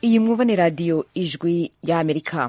iyi mwumva ni radiyo ijwi y'amerika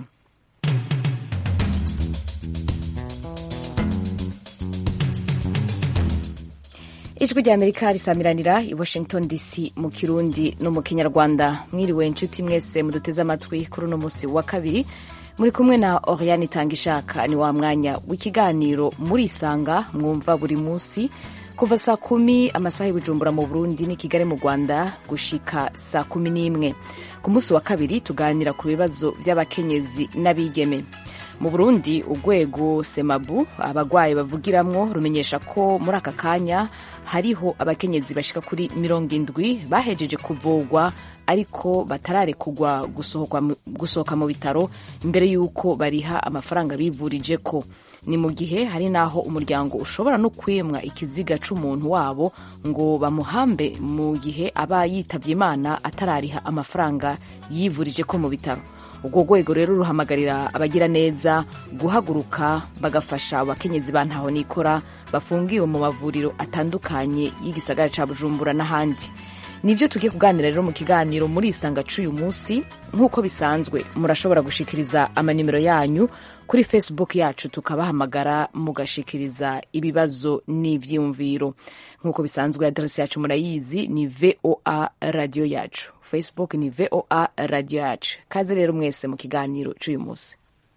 ijwi rya amerika risamiranira i washington dc mu kirundi no mu kinyarwanda mwiriwe inshuti mwese muduteze amatwi kuri uno munsi wa kabiri muri kumwe na oriane itanga ishaka ni wa mwanya w'ikiganiro murisanga mwumva buri munsi kuva saa kumi amasaha y'ubujumbura mu burundi ni kigali mu rwanda gushika saa kumi n'imwe ku munsi wa kabiri tuganira ku bibazo by'abakenyezi n'abigeme mu burundi urwego semabu abagwayi bavugiramwo rumenyesha ko muri aka kanya hariho abakenyezi bashika kuri mirongo indwi bahejeje kuvugwa ariko batararekugwa gusohoka mu bitaro imbere y'uko bariha amafaranga bivurije ko ni mu gihe hari n'aho umuryango ushobora no kwimwa ikiziga c'umuntu wabo ngo bamuhambe mu gihe aba yitavye imana atarariha amafaranga yivurije ko mu bitaro urwo rwego rero ruhamagarira abagira neza guhaguruka bagafasha abakenyezi ba ntaho nikora bafungiwe mu mavuriro atandukanye y'igisagara ca bujumbura n'ahandi nivyo tugiye kuganira rero mu kiganiro muri isanga c'uyu munsi nk'uko bisanzwe murashobora gushikiriza amanimero yanyu kuri facebook yacu tukabahamagara mugashikiriza ibibazo n'ivyiyumviro nk'uko bisanzwe aderesi yacu murayizi ni voa radio yacu facebook ni voa radio yacu kaze rero mwese mu kiganiro c'uyu munsi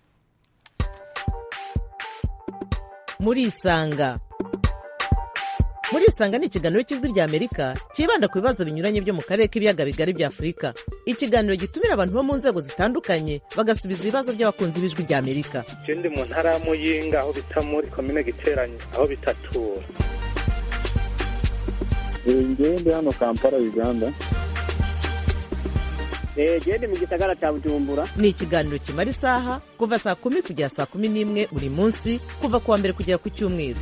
murisanga murisanga ni ikiganiro cy'ijwi rya amerika cyibanda ku bibazo binyuranye byo mu karere k'ibiyaga bigari bya afurika ikiganiro gitumira abantu bo mu nzego zitandukanye bagasubiza ibibazo by'abakunzi b'ijwi rya amerika ndi mu ntara ya muyinga aho bita muri komine giteranye aho bitatura ngewe ndi hano kampala uganda gende mu gisagara cya bujumbura ni ikiganiro kimara isaha kuva saa kumi kugera saa kumi n'imwe buri munsi kuva ku wa mbere kugera ku cyumweru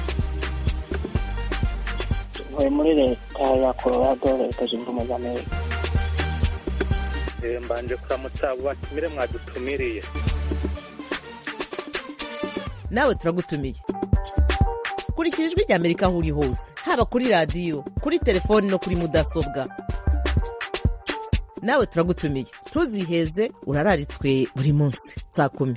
ntuye muri leta ya colorado leta zunze ubumwe za amerika mbanje kuramutsa abo batumire mwadutumiriye nawe turagutumiye kurikira ijwi rya amerika aho uri hose haba kuri radiyo kuri telefoni no kuri mudasobwa nawe turagutumiye ntuziheze urararitswe buri munsi saa kumi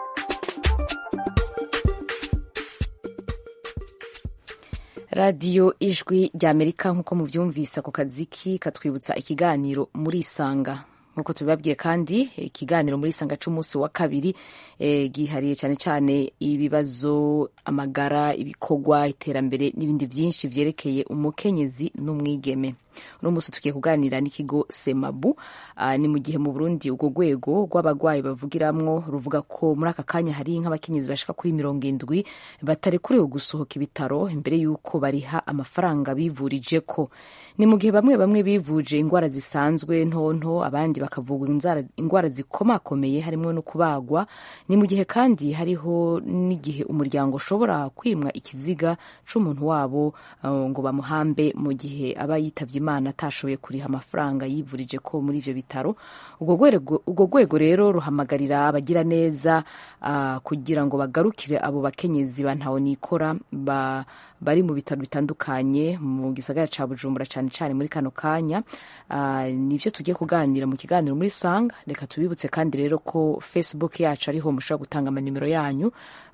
radiyo ijwi rya amerika nk'uko mubyumvise ako kaziki katwibutsa ikiganiro muri isanga nk'uko tubibabwiye kandi ikiganiro muri isanga c'umunsi wa kabiri eh, gihariye cyane cyane ibibazo amagara ibikorwa iterambere n'ibindi byinshi vyerekeye umukenyezi n'umwigeme uno munsi tugiye kuganira n'ikigo semabu uh, ni mu gihe mu burundi urwo rwego rw'abagwayi bavugiramwo ruvuga ko muri aka kanya hari nk'abakenyezi bashika kuri mirongo indwi batarekuriwe gusohoka ibitaro imbere y'uko bariha amafaranga bivurije ko ni mu gihe bamwe bamwe bivuje ingwara zisanzwe ntonto abandi bakavugwa ingwara zikomakomeye harimo no kubagwa ni mu gihe kandi hariho n'igihe umuryango ushobora kwimwa ikiziga c'umuntu wabo uh, ngo bamuhambe mu gihe aba yitavye imana atashoboye kuriha amafaranga yivurije ko muri ivyo bitaro urwo rwego rero ruhamagarira abagira neza uh, kugira ngo bagarukire abo bakenyezi ba ntaho nikora ba bari mu bitaro bitandukanye mu gisagara ca bujumbura cane cane muri kano kanya uh, nivyo tugiye kuganira mu kiganiro muri sanga reka tubibutse kandi rero ko facebook yacu ariho mushobora gutanga amanimero yanyu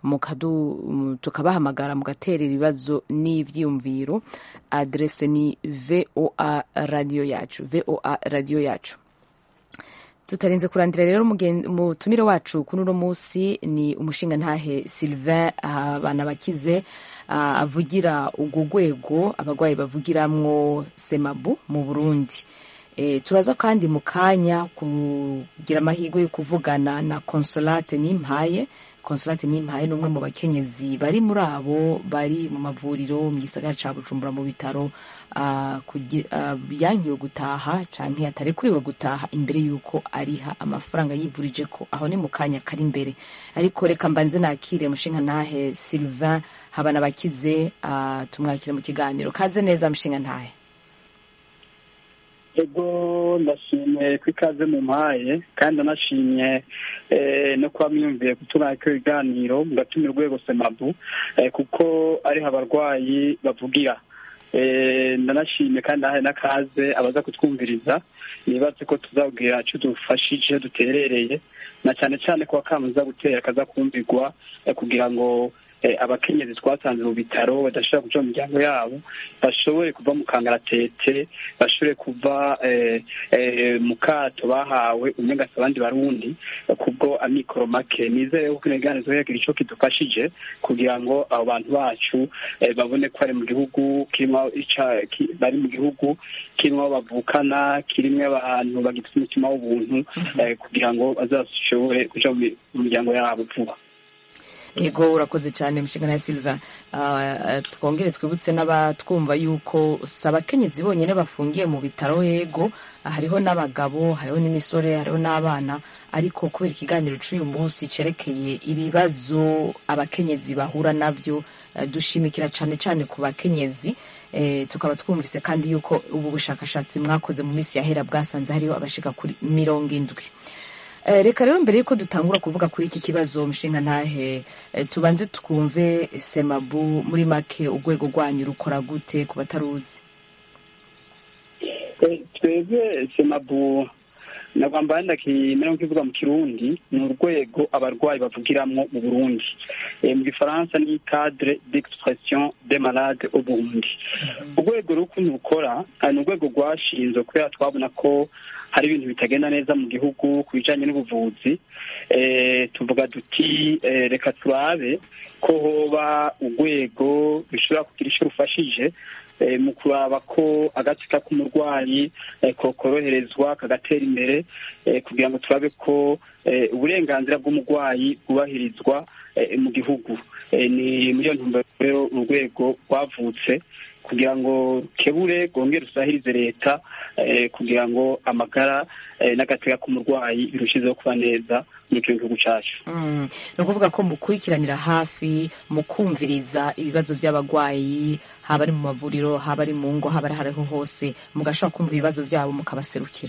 mukadu tukabahamagara mugaterera ibibazo n'ivyiyumviro adrese ni voa radio yacu voa radio yacu tutarenze kurandira rero umutumire wacu kuri uno munsi ni umushinga ntahe sylvain abana bakize avugira urwo rwego abagwayi bavugiramwo semabu mu burundi e, turaza kandi mu kanya kugira amahirwe yo kuvugana na consolate nimpaye consolate nimpaye n'umwe mu bakenyezi bari muri abo bari mu mavuriro mu gisagara ca bujumbura mu bitaro uh, uh, yankiwe gutaha canke atarekuriwe gutaha imbere y'uko ariha amafaranga yivurije ko aho ni mu kanya kari imbere ariko reka mbanze nakire mushinga ntahe sylvain habana bakize uh, tumwakire mu kiganiro kaze neza mushinga ntahe ego ndashimye ko ikaze mu mpaye kandi anashimye no kuba mwiyumviye gutura ko ibiganiro mugatuma urwego semabu kuko ariho abarwayi bavugira ndanashimye kandi nahaye n'akaze abaza kutwumviriza nibaze ko tuzabwira icyo dufashije duterereye na cyane cyane ko akamuza gutera kaza kumvirwa kugira ngo abakenyezi twasanze mu bitaro badashobora kuja mu miryango yabo bashobore kuva mu kangaratete bashobore kuva mu kato bahawe umenga si abandi barundi kubwo amikoro make nizere ko kino kiganiro yagira ico kidufashije kugira ngo abo bantu bacu babone ko bari mu gihugu kirimo bari mu gihugu kirimo bavukana kirimo abantu bagifite umutima w'ubuntu kugira ngo bazashobore kuja mu miryango yabo vuba yego urakoze cyane mushinga ya silva twongere twibutse n'abatwumva yuko si abakenyezi bonyine bafungiye mu bitaro yego hariho n'abagabo hariho n'imisore hariho n'abana ariko kubera ikiganiro cy'uyu munsi cyerekeye ibibazo abakenyezi bahura nabyo dushimikira cyane cyane ku bakenyezi tukaba twumvise kandi yuko ubu bushakashatsi mwakoze mu minsi yahera bwasanze hariho abashika kuri mirongo indwi reka rero mbere y'uko dutangura kuvuga kuri iki kibazo mushinga ntahe tubanze twumve semabu muri make urwego rwanyu rukora gute ku bataruzi twebwe semabu nagwamba ndakimera nk'ivuga mu kirundi ni urwego abarwayi bavugiramwo mu burundi mu gifaransa ni cadre d'expression des malades au burundi urwego rukuntu rukora ni urwego rwashinzwe kubera twabona ko hari ibintu bitagenda neza mu gihugu ku bijanye n'ubuvuzi tuvuga duti reka turabe ko hoba urwego rushobora kugira ico rufashije mu kuraba ko agatsika k'umurwayi kokoroherezwa kagatera imbere kugira ngo turabe ko uburenganzira bw'umurwayi bwubahirizwa mu gihugu ni muri iyo ntumbero rero urwego rwavutse kugira ngo kebure rwongere rusahirize leta kugira ngo amagara n'agateka k'umurwayi birushizeho kuba neza muri kino gihugu cyacu ni ukuvuga ko mukurikiranira hafi mukumviriza ibibazo by'abarwayi haba ari mu mavuriro haba ari mu ngo haba ari hariho hose mugashobora kumva ibibazo byabo mukabaserukira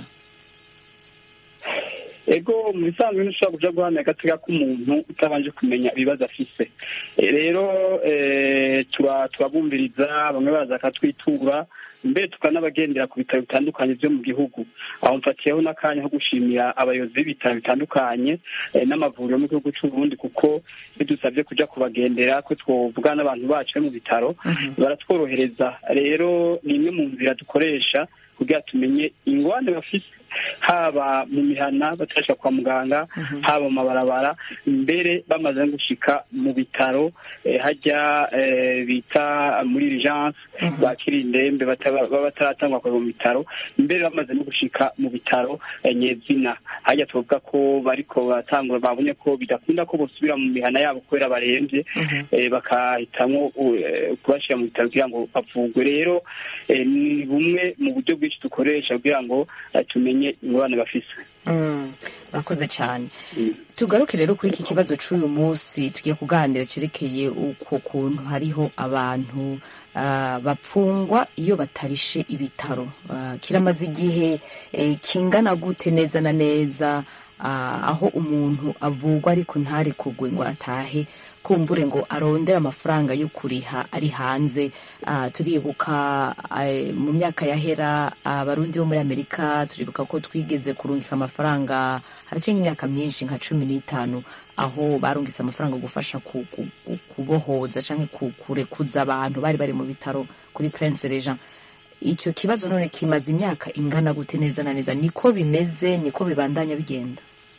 ego mu bisanzwe ntushobora kuja guhamya agateka k'umuntu utabanje kumenya ibibazo afise rero turabumviriza bamwe baza bakatwitura mbere tukanabagendera ku bitaro bitandukanye byo mu gihugu aho mfatiyeho n'akanya ko gushimira abayobozi b'ibitaro bitandukanye n'amavuriro mu gihugu cy'u Burundi kuko bidusabye kuja kubagendera ko twovugana n'abantu bacu bari mu bitaro baratworohereza rero ni imwe mu nzira dukoresha kugira tumenye ingwane bafise haba mu mihana batarashika kwa muganga haba mu mabarabara mbere bamaze no gushika mu bitaro hajya bita muri urgence bakira indembe baba bataratangwa kuva mu bitaro mbere bamaze no gushika mu bitaro nyezina hajya tuvuga ko bariko baratangura babonye ko bidakunda ko bosubira mu mihana yabo kubera barembye bakahitamwo kubashira mu bitaro kugira ngo bavugwe rero ni bumwe mu buryo bwinshi dukoresha kugira ngo tumenye ingorane bafise murakoze cyane tugaruke rero kuri iki kibazo cy'uyu munsi tugiye kuganira cyerekeye uko kuntu hariho abantu bapfungwa iyo batarishe ibitaro kiramaze igihe kingana gute neza na neza aho umuntu avugwa ariko ntarekugwe ngo atahe kumbure ngo arondere amafaranga yo kuriha ari hanze turibuka mu myaka yahera abarundi bo muri amerika turibuka ko twigeze kurungika amafaranga haracenga imyaka myinshi nka cumi n'itanu aho barungitse amafaranga gufasha kubohoza cyangwa kurekuza abantu bari bari mu bitaro kuri prince regent icyo kibazo none kimaze imyaka ingana gute neza na neza niko bimeze niko bibandanya bigenda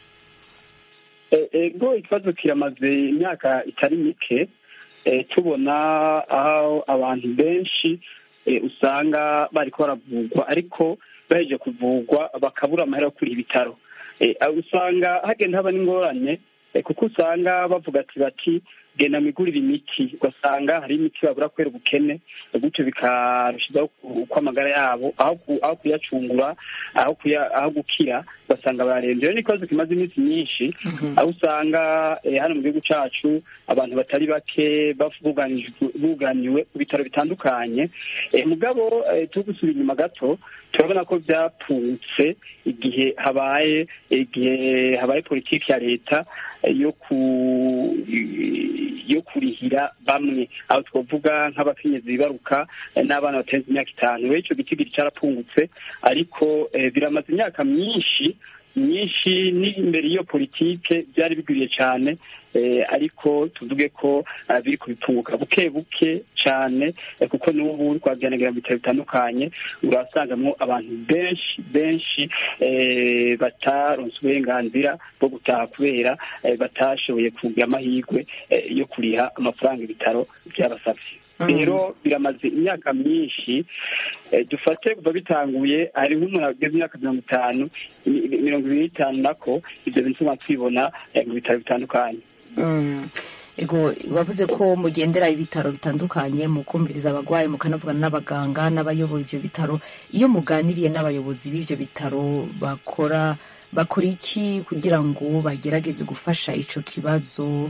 ego ikibazo kiramaze imyaka itari mike tubona aho abantu benshi usanga bariko baravugwa ariko baheje kuvugwa bakabura amahera yo kuri ibitaro usanga hagenda haba n'ingorane kuko usanga bavuga ati bati genda mwigurire imiti ugasanga hari imiti babura kubera ubukene gutyo bikarushizaho uko amagara yabo aho kuyacungura aho gukira ugasanga bararembye rero ni ikibazo kimaze iminsi myinshi aho usanga hano mu gihugu cyacu abantu batari bake buganiwe ku bitaro bitandukanye mugabo turi gusubira inyuma gato turabona ko byapfutse igihe habaye igihe habaye politiki ya leta yo ku yo kurihira bamwe aho twavuga nk'abakenyezi bibaruka n'abana batenze imyaka itanu rero icyo gitigiri cyarapfungutse ariko biramaze imyaka myinshi myinshi n'imbere y'iyo politike byari bigwiriye cyane ariko tuvuge ko biri kubipfunguka buke buke cyane kuko n'ubu twabyanagira mu bitaro bitandukanye urasangamo abantu benshi benshi bataronse uburenganzira bwo gutaha kubera batashoboye kugira amahirwe yo kuriha amafaranga ibitaro byabasabye rero biramaze imyaka myinshi dufate kuva bitanguye hari nk'umuntu ageze imyaka mirongo itanu mirongo ibiri n'itanu nako ibyo bintu tuba twibona mu bitaro bitandukanye ego wavuze ko mugendera ibitaro bitandukanye mu kumviriza abarwayi mukanavugana n'abaganga n'abayoboye ibyo bitaro iyo muganiriye n'abayobozi b'ibyo bitaro bakora bakora iki kugira ngo bagerageze gufasha icyo kibazo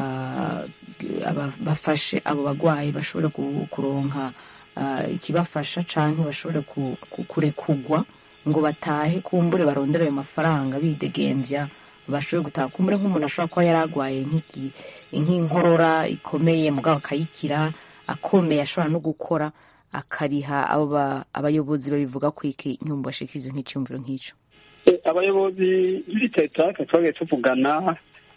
bafashe abo barwayi bashobore kuronka ikibafasha cyangwa bashobore kurekugwa ngo batahe kumbure barondera ayo mafaranga bidegembya bashobore gutaha kumbure nk'umuntu ashobora kuba yari arwaye nk'inkorora ikomeye mugabo akayikira akomeye ashobora no gukora akariha abo abayobozi babivuga ko iki nk'ubu bashikiriza nk'icyumviro nk'icyo abayobozi b'ibitaro twagiye tuvugana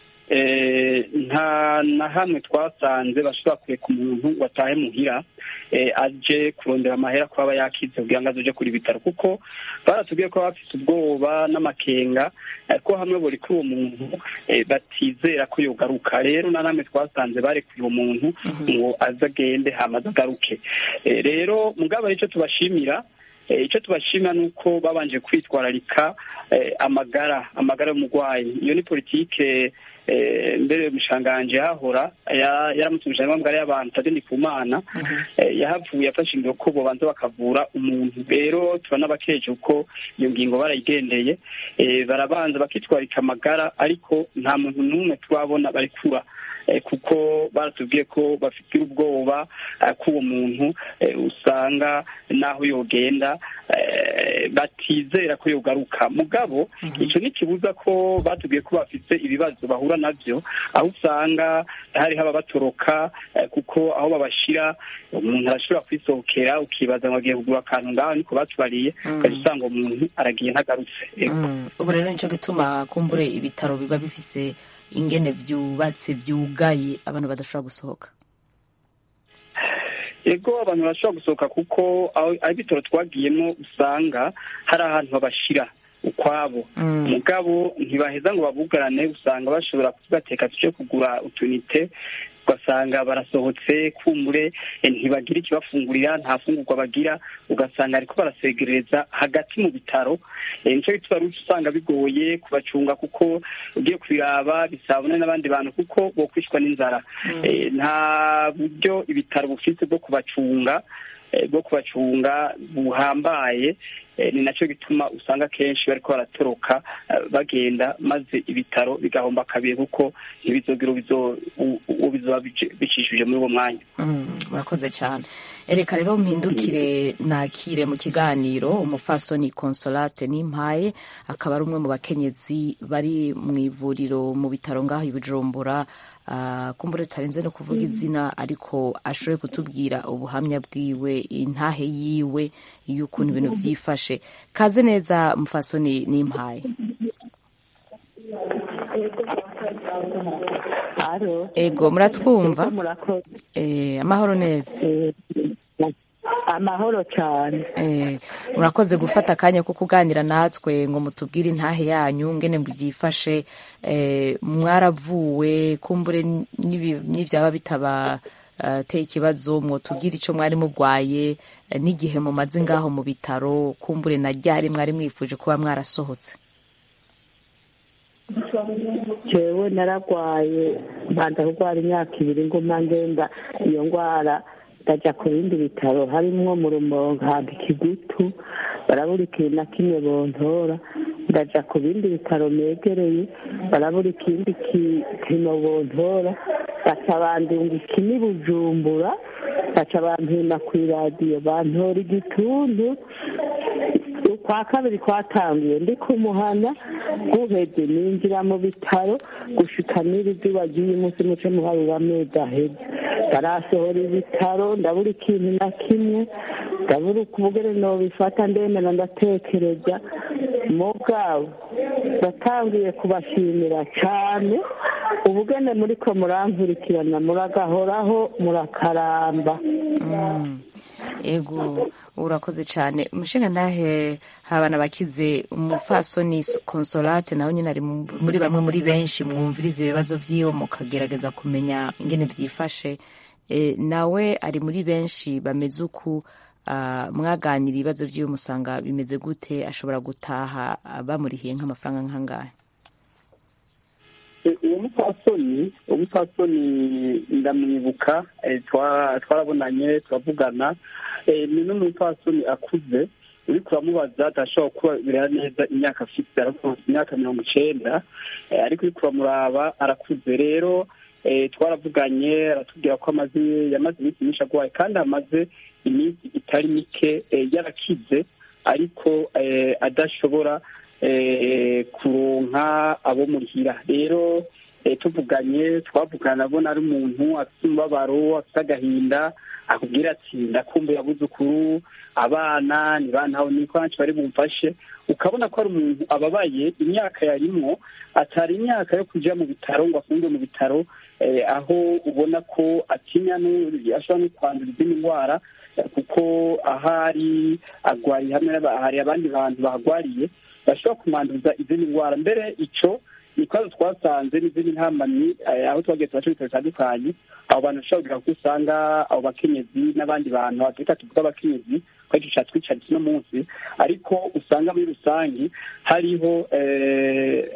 nta na hamwe twasanze bashobora kureka umuntu watahe muhira aje kurondera amahera ko aba yakize kugira ngo aze kuri bitaro kuko baratubwiye ko bafite ubwoba n'amakenga ko hamwe buri kuri uwo muntu batizera ko yogaruka rero na namwe twasanze barekuye uwo muntu ngo aze agende hamaze agaruke rero mugabo icyo tubashimira icyo tubashima ni uko babanje kwitwararika amagara amagara y'umurwayi iyo ni politike mbere mushanganje hahora yaramutse amagara y'abantu tadeni ku mana yahavuye afashe ingingo ko babanza bakavura umuntu rero turanabakeje uko iyo ngingo barayigendeye barabanza bakitwarika amagara ariko nta muntu n'umwe turabona barekura kuko baratubwiye ko bafite ubwoba ko uwo muntu usanga n'aho yogenda batizera ko yogaruka mugabo icyo ntikibuza ko batubwiye ko bafite ibibazo bahura nabyo aho usanga hariho ababatoroka kuko aho babashyira umuntu arashobora kwisohokera ukibaza ngo agiye kugura akantu ngaho niko batubariye ukajya usanga umuntu aragiye ntagarutse ubu rero nicyo gituma kumbure ibitaro biba bifise ingene byubatse byugaye abantu badashobora gusohoka ego abantu barashobora gusohoka kuko aho ibitaro twagiyemo usanga hari ahantu babashyira ukwabo mugabo ntibaheza ngo babugarane usanga bashobora kubateka tujye kugura utunite ugasanga barasohotse kumbure ntibagira ikibafungurira nta fungurwa bagira ugasanga ariko barasegereza hagati mu bitaro nicyo gituma usanga bigoye kubacunga kuko ugiye kubiraba bisabune n'abandi bantu kuko bokwishwa n'inzara nta buryo ibitaro bufite bwo kubacunga bwo kubacunga buhambaye ni nacyo gituma usanga kenshi bariko baratoroka bagenda maze ibitaro bigahomba kabiri kuko ntibizogera uwo bizoba bicishije muri uwo mwanya murakoze cyane reka rero mpindukire nakire mu kiganiro umufasoni consolate n'impaye akaba ari umwe mu bakenyezi bari mu ivuriro mu bitaro ngaho i bujumbura kumbure tutarenze no kuvuga izina ariko ashoboye kutubwira ubuhamya bwiwe intahe yiwe y'ukuntu ibintu byifashe kaze neza mufasoni n'impaye ego muratwumva amahoro neza amahoro cyane murakoze gufata akanya ko kuganira natwe ngo mutubwire intahe yanyu ngene byifashe mwaravuwe kumbure n'ibyaba bitaba teye ikibazo mwotubwire icyo mwari murwaye n'igihe mumaze ngaho mu bitaro kumbure na ryari mwari mwifuje kuba mwarasohotse jewe naragwaye mbanza kurwara imyaka ibiri nguma ngenda iyo ndwara ndajya ku bindi bitaro harimwo mu rumonge hanga ikigutu barabura ikintu na kimwe bontora ndaja ku bindi bitaro negereye barabura ikindi kipimo bontora baca bandunga ikini bujumbura baca bampima ku iradiyo bantora igituntu kwa kabiri kwatangiye ndi kumuhana guheze ninjira mu bitaro gushika n'iri zuba ry'uyu munsi muce muharura amezi aheze ndarasohora ibitaro ndabura ikintu na kimwe ndabura ukubugere nobifata ndemera ndatekereza mugabo natangiye kubashimira cane ubugene muriko murankurikirana muragahoraho murakaramba ego urakoze cyane umushinga ntahe habana bakize umupfasoni consolate nawe nyine ari mu- muri bamwe muri benshi mwumviriza ibibazo by'iyo mukagerageza kumenya ingene byifashe e, nawe ari muri benshi bameze uku ah, mwaganira ibibazo by'iyo musanga bimeze gute ashobora gutaha ah, bamurihiye nk'amafaranga nk'angahe Eh, uwo mupfasoni uwo mupfasoni ndamwibuka eh, twa- twarabonanye turavugana Eh, ni n'umupfasoni akuze uriko uramubaza adashobora kuba birera neza imyaka afite arakuze imyaka mirongo icenda Eh, ariko uriko uramuraba arakuze rero eh, twaravuganye aratubwira ko amaze yamaze iminsi myinshi agwaye kandi amaze iminsi itari mike eh, yarakize ariko eh, adashobora eh, kuronka abo murihira rero eh, tuvuganye twavugana abona ari umuntu afite umubabaro afite agahinda akubwira ati ndakumbuye abuzukuru abana ni bantaho niko nanshi bari bumfashe ukabona ko ari umuntu ababaye imyaka yarimwo atari imyaka yo kuja mu bitaro ngo afunge mu bitaro eh, aho ubona ko atinya no- ashobora no kwandura izindi ndwara eh, kuko ahari agwariye hamwe n'aba- hari abandi bantu bahagwariye bashobora kumanduza izindi ndwara mbere ico ni ikibazo twasanze n'izindi ntamamyi eh, aho twagiye turaca ibitaro bitandukanye abo bantu bashobora kugira ko usanga abo bakenyezi n'abandi bantu reka tuvuga abakenyezi ko aricyo catwicaritse uno munsi ariko usanga muri rusange hariho eh,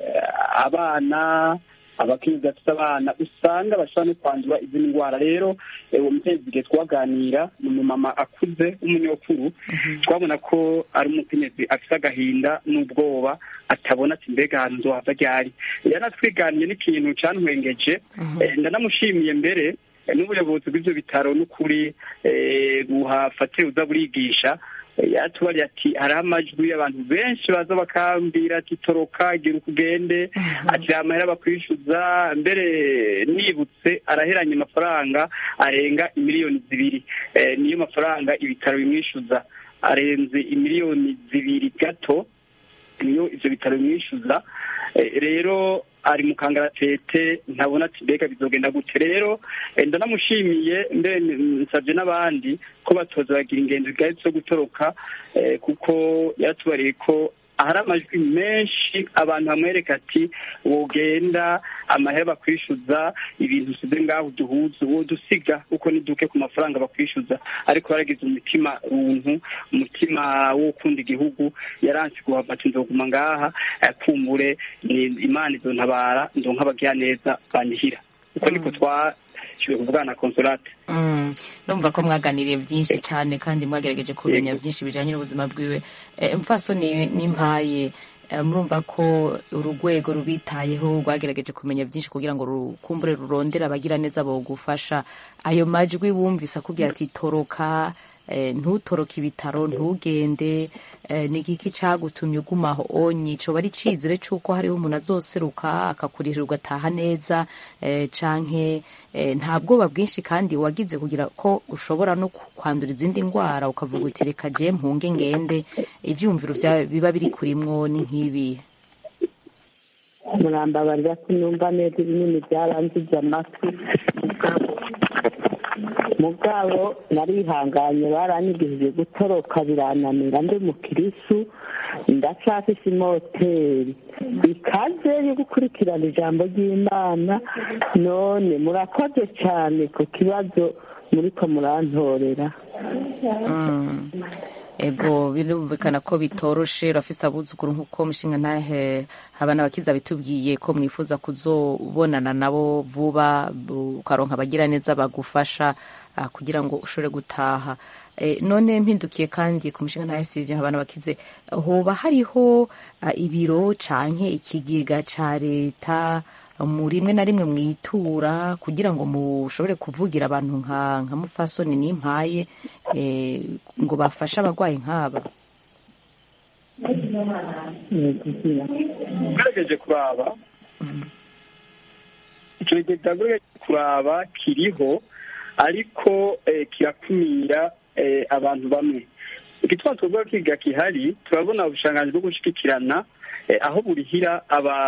abana abakenyezi bafite abana usanga bashobora no kwandura izindi ndwara rero eh, uwo mukenyezi igihe twaganira ni umumama akuze w'umunyokuru twabona ko ari umukenyezi afite agahinda n'ubwoba atabona ati mbega ahantu nzohava ryari yanatwiganiye n'ikintu cantwengeje Eh, ndanamushimiye mbere eh, n'ubuyobozi bw'ivyo bitaro n'ukuri eh, buhafatire uza burigisha Eh, yatubariye ati hariho amajwi y'abantu benshi baza bakambwira ati toroka gira uko ugende ati amahera bakwishyuza mbere nibutse araheranye amafaranga arenga imiliyoni zibiri Eh, niyo mafaranga ibitaro bimwishyuza arenze imiliyoni zibiri gato niyo ivyo bitaro bimwishyuza Eh, rero ari mu kangaratete ntabona ati mbega bizogenda gute rero eh, ndanamushimiye mbere nsabye n'abandi ko batoza bagira ingendo zigahita zo gutoroka eh, kuko yaratubariye ko hari amajwi menshi abantu bamwereka ati wogenda amahera bakwishyuza ibintu usize ngaho duhuza uwo dusiga kuko niduke ku mafaranga bakwishyuza ariko yaragize umutima runtu umutima wo gukunda igihugu yaranse kuhava ati nzoguma ngaha eh, kumbure ni imana izontabara ndonka abagiraneza banyihira uko niko twashoboye kuvugana na konsolate Mm, numva ko mwaganiriye byinshi cyane kandi mwagerageje kumenya byinshi bijyanye n'ubuzima bwiwe Eh, umupfasoni n'impaye eh, murumva ko urugwego rubitayeho rwagerageje kumenya byinshi kugira ngo rukumbure rurondere abagira neza bogufasha ayo majwi wumvise akubwira ati toroka eh, ntutoroke ibitaro ntugende eh, ni igiki cagutumye uguma aho onyi coba ari icizere c'uko hariho umuntu azoseruka akakurihira ugataha neza eh, canke eh, nta bwoba bwinshi kandi wagize kugira ko ushobora no ku- kwandura izindi ndwara ukavuga uti reka je mpunge ngende ivyumviro vya- biba biri kurimwo ni nk'ibi murambabarira ko numva neza ibinini byarangiza amatwi mugabo mugabo narihanganye baranyigishije gutoroka birananira ndi mukirisu ndacafise imoteri ikaze yo gukurikirana ijambo ry'imana none murakoze cyane ku kibazo muriko murantorera Mm. ego birumvikana ko bitoroshe urafise abuzukuru nk'uko mushinga ntahe habana abakiza bitubwiye ko mwifuza kuzobonana nabo vuba bu- ukaronka abagira neza bagufasha ah, kugira ngo ushobore gutaha Eh, none mpindukiye kandi ku mushinga ntahe sivyo habana bakize hoba hariho ah, ibiro canke ikigega ca leta mu rimwe na rimwe mwitura kugira ngo mushobore kuvugira abantu nka nka mufasoni n'impaye eh, ngo bafashe abarwayi nk'aba ugerageje kuraba icyo kigega ugerageje kuraba kiriho ariko eh, kirakumira eh, abantu bamwe igituma tuvuga ko kigega gihari turabona ubushanganzi bwo gushigikirana eh, aho burihira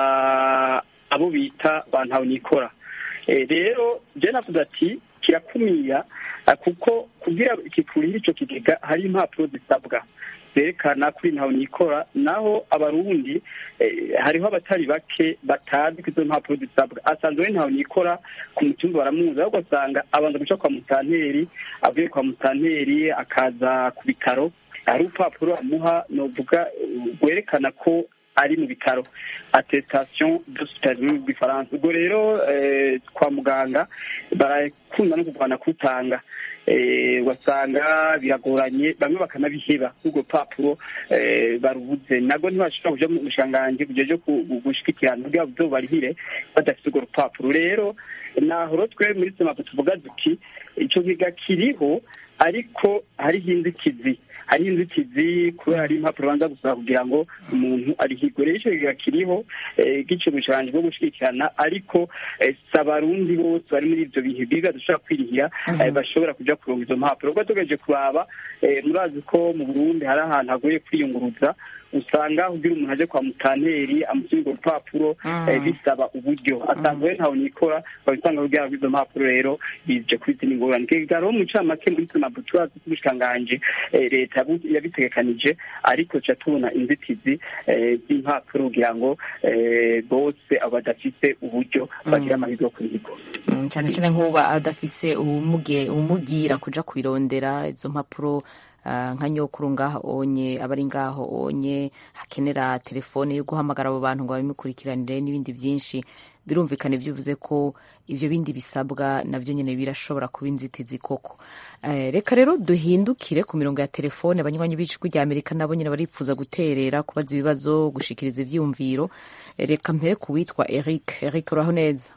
aba abo bita ba ntahonikora Eh, rero je navuze ati kirakumira ah, kuko kugira kikurira ico kigega hari impapuro zisabwa zerekana kuri ntaho nikora naho abarundi eh, hariho abatari bake batazi ko izo mpapuro zisabwa asanzwe we ntaho nikora ku mutumba baramuzi ahubwo asanga abanza guca kwa mutanteri avuye kwa mutanteri akaza ku bitaro hari urupapuro amuha novuga eh, rwerekana ko ari mu bitaro attestation d'hospitalisation mu gifaransa ubwo rero eh, kwa muganga barakunda no kurwana kutanga eh, ugasanga biragoranye bamwe bakanabiheba urwo rupapuro eh, barubuze nabwo ntibashobora kuja mu bushanganji kujeje gushikirana kugira ngo barihire badafite urwo rupapuro rero nahoro twe muri semapo tuvuga duti ico kiga kiriho ariko hariho inzitizi hariho inzitizi kubera hari impapuro banza gusaba kugira ngo umuntu arihigwe rero ico kiga kiriho eh, gice ubushanganji bwo gushigikirana ariko eh, si abarundi bose bari muri ivyo bihe biga dushobora kwirihira eh, bashobora kuja kuronga izo mpapuro ubwo tugejeje kuraba eh, murazi ko mu burundi hari ahantu hagoye kwiyunguruza usanga kugira umuntu aje kwa mutanteri amusubira urwo rupapuro eh, bisaba uburyo asanzwe we ntawe nikora babisanga kugira ngo izo mpapuro rero bije kuri zino ngorane kigaro mu ncamake muri tunabu turazi ko ubushikiranganji eh, leta yabu- yabitegekanije ariko ca tubona inzitizi eh, z'impapuro kugira ngo eh, bose abo badafise uburyo bagira amahirwe yo kurihirwa Mm, cyane cyane nk'uba adafise ubumuge umugira kuja kubirondera izo mpapuro ah, nka nyokuru ngaho onye abari ngaho onye hakenera telefone yo guhamagara abo bantu ngo babimukurikiranire n'ibindi byinshi birumvikana ibyo uvuze ko ibyo bindi bisabwa navyo nyene birashobora kuba inzitizi koko Eh, reka rero duhindukire ku mirongo ya telefone abanywanyi b'ijwi rya amerika nabo nyene baripfuza guterera kubaza ibibazo gushikiriza ivyiyumviro Eh, reka mpere ku witwa eric eric uraho neza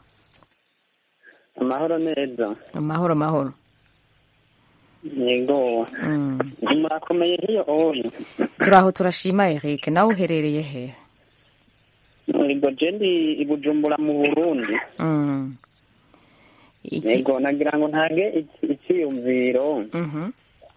amahoro neza amahoro amahoro yego Mm. murakomeye hiyo oyo turaho turashima Eric nawe uherereye he yego je ndi i bujumbura mu burundi Mm. Iki- yego nagira ngo ntange iki- icyiyumviro Mhm.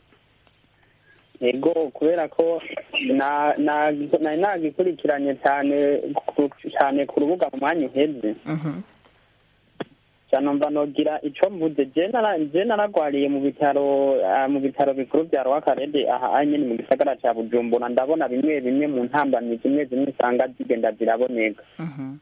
yego kubera ko na- na- nari nagikurikiranye cyane ku- cyane ku rubuga mu mwanya uheze Mhm. cyane mba nogira ico mvuze je nara- je naragwariye mu bitaro ah, mu bitaro bikuru bya rwakarede aha nyene mu gisagara ca bujumbura ndabona bimwe bimwe mu ntambamyi zimwe zimwe usanga zigenda ziraboneka Mhm.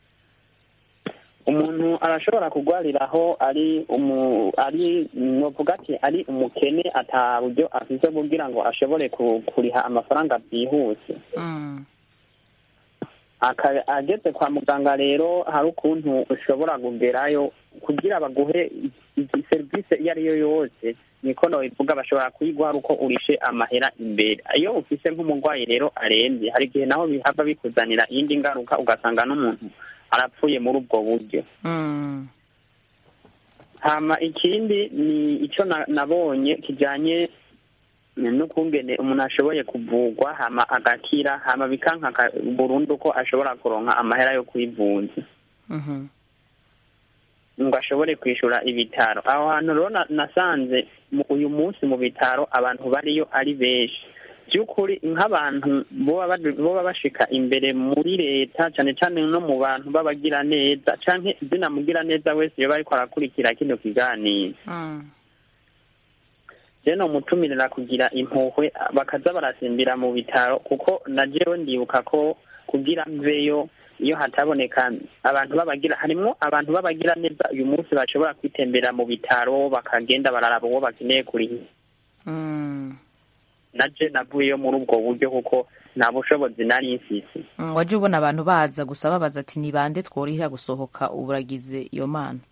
umuntu arashobora kugwariraho ari umu ari novuga ati ari umukene ata buryo afise kugira ngo ashobore ku- kuriha amafaranga byihuse Mm. Aka- ageze kwa muganga rero hari ukuntu ushobora kugerayo kugira baguhe i- i- serivisi iyo ari yo yose niko nobivuga bashobora kuyiguha ari uko urishe amahera imbere iyo ufise nk'umurwayi rero arembye hari igihe naho bihava bikuzanira iyindi ngaruka ugasanga n'umuntu arapfuye muri ubwo buryo Mm. hama ikindi ni icyo na- nabonye kijanye n'ukungene umuntu ashoboye kuvugwa hama agakira hama bikanka ka- burundu ko ashobora kuronka amahera yo kwivuza Mhm. ngo ashobore kwishura ibitaro aho hantu rero na- nasanze mu- uyu munsi mu bitaro abantu bariyo ari benshi by'ukuri nk'abantu boba bad- boba bashika imbere muri leta cyane cyane no mu bantu b'abagira neza canke zinamugira neza wese iyo bariko arakurikira kino kiganiro Mm. je nomutumirira kugira impuhwe bakaza barasimbira mu bitaro kuko na jewe ndibuka ko kugira mveyo iyo hataboneka abantu babagira harimwo abantu babagira neza uyu munsi bashobora kwitembera mu bitaro bakagenda bararaba uwo bakeneye kuriha Mm. naje navuyeyo muri ubwo buryo kuko nta bushobozi nari mfise Mm, waje ubona abantu baza gusa babaza ati ni bande tworihira gusohoka ubu uragize iyo mana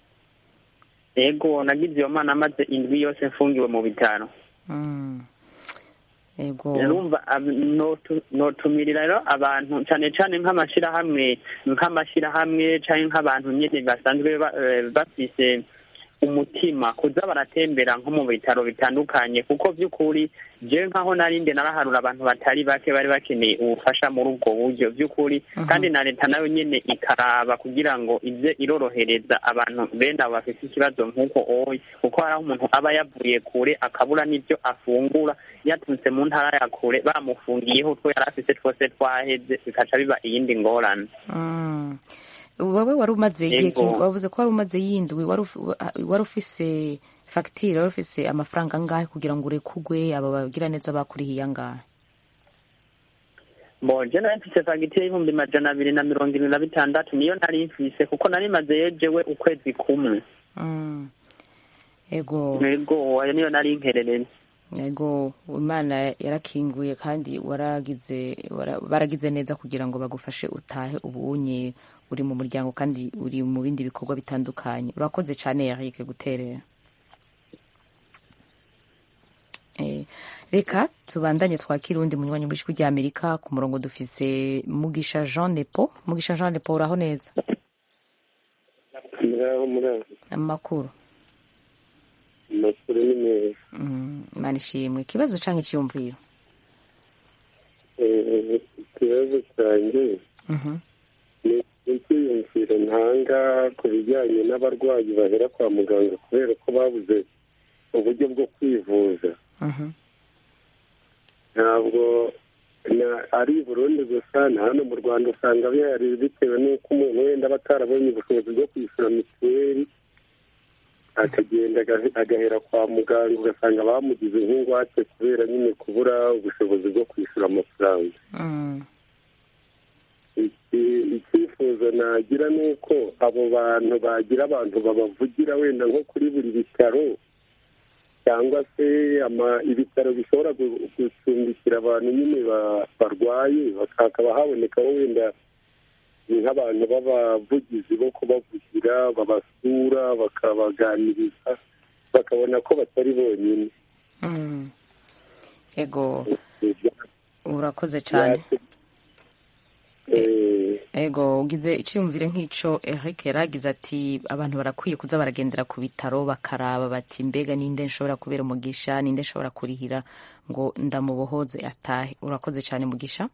ego nagize iyo mana maze indwi yose mfungiwe mu bitaro Mm. ego urumva ab- notu- notumirira rero abantu cyane cyane nk'amashyirahamwe nk'amashyirahamwe cyangwa nk'abantu nyine basanzwe ba- eh, bafise umutima kuza baratembera nko mu bitaro bitandukanye kuko by'ukuri jewe nkaho narinde naraharura abantu batari bake bari bakeneye ubufasha muri ubwo buryo by'ukuri kandi na leta nayo nyene ikaraba kugira ngo ize irorohereza abantu bene abo bafite ikibazo nk'uko oya kuko hari aho umuntu aba yavuye kure akabura n'ibyo afungura yaturutse mu ntara ya kure bamufungiyeho utwo yari afite twose twaheze bikaca biba iyindi ngorane Mm. wowe wari umaze igihe Yego. kinga- wavuze ko wari umaze yindwi wari uf- wari ufise fagitire wari ufise amafaranga angahe kugira ngo urekugwe aba bagira neza bakurihiye angahe bo je nari mfise fagitire y'ibihumbi majana abiri na mirongo irindwi na bitandatu niyo nari mfise kuko nari maze yejewe ukwezi kumwe Mm. ego ego ayo niyo nari nkerereye ego imana yarakinguye kandi waragize wara- baragize neza kugira ngo bagufashe utahe ubunye uri mu muryango kandi uri mu bindi bikorwa bitandukanye urakoze cyane Eric guterera Eh, reka tubandanye twakira uwundi munywanyi w'ijwi rya amerika ku murongo dufise mugisha jean nepo mugisha jean nepo uraho neza muraho muraho amakuru amakuru ni meza Mm, imana ishimwe ikibazo canke iciyumviro Eh, ikibazo cyanjye Mhm. ni icyiyumviro ntanga ku bijyanye n'abarwayi bahera kwa muganga kubera ko babuze uburyo bwo kwivuza Mhm. ntabwo na- ari i burundi gusa na hano mu rwanda usanga bihari bitewe n'uko umuntu wenda aba atarabonye ubushobozi bwo kwishyura mituweli akagenda aga- agahera kwa muganga ugasanga bamugize nk'ingwate kubera nyine kubura ubushobozi bwo kwishyura amafaranga Mm. Iki- icyifuzo nagira ni uko abo bantu bagira abantu babavugira wenda nko kuri buri bitaro cyangwa se ama- ibitaro bishobora gu- gucumbikira abantu nyine ba- barwaye baka- hakaba habonekaho wenda nk'abantu b'abavugizi bo kubavugira babasura bakabaganiriza bakabona ko batari bonyine Mm. ego urakoze cyane Eh, ego ugize icyiyumvire nk'icyo Eric yaragize ati abantu barakwiye kuza baragendera ku bitaro bakaraba bati mbega ninde nshobora kubera umugisha ninde nshobora kurihira ngo ndamubohoze atahe urakoze cyane mugisha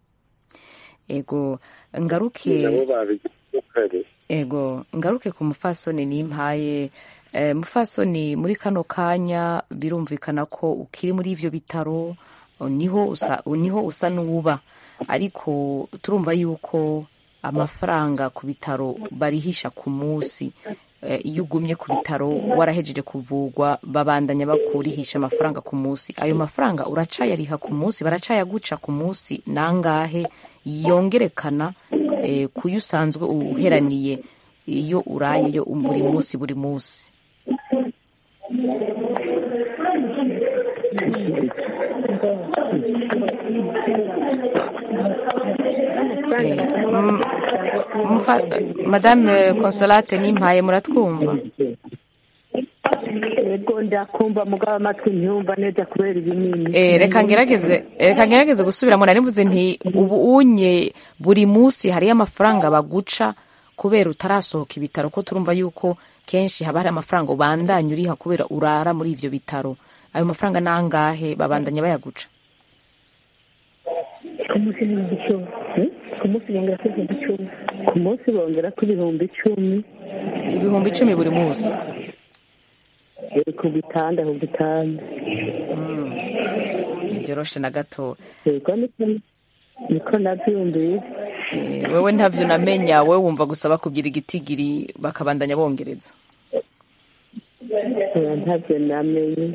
ego ngaruke nabo babigize kare ego ngaruke ku mufasoni nimpaye e, mufasoni muri kano kanya birumvikana ko ukiri muri ivyo bitaro niho usa niho usa n'uwuba ariko turumva yuko amafaranga ku bitaro barihisha ku munsi Eh, iyo ugumye ku bitaro warahejeje kuvugwa babandanya bakurihisha amafaranga ku munsi ayo mafaranga uracayariha ku munsi baracayaguca ku munsi nangahe yongerekana eh, kuyo usanzwe uheraniye iyo urayeyo buri munsi buri munsi Eh, mm, mfa- madame consolate nimpaye muratwumva yego ndakumva mugabo amatwi ntiyumva neza kubera ibinini Eh, reka ngerageze reka ngerageze gusubiramo nari mvuze nti ubu unye buri munsi hariyo amafaranga baguca kubera utarasohoka ibitaro ko turumva yuko kenshi haba hari amafaranga ubandanya uriha kubera urara muri ivyo bitaro ayo mafaranga nangahe babandanya bayaguca ku munsi ni ibihumbi icumi Hmm? ku munsi bongera kuri ibihumbi icumi ku munsi bongera kuri ibihumbi icumi ibihumbi icumi buri munsi Eh, ku gitanda ku gitanda ntivyoroshe na gato yego niko niko nabyumvise Eh, wewe ntavyo namenya wewe wumva gusa bakubwira igitigiri bakabandanya bongereza Eh, ntabyo namenye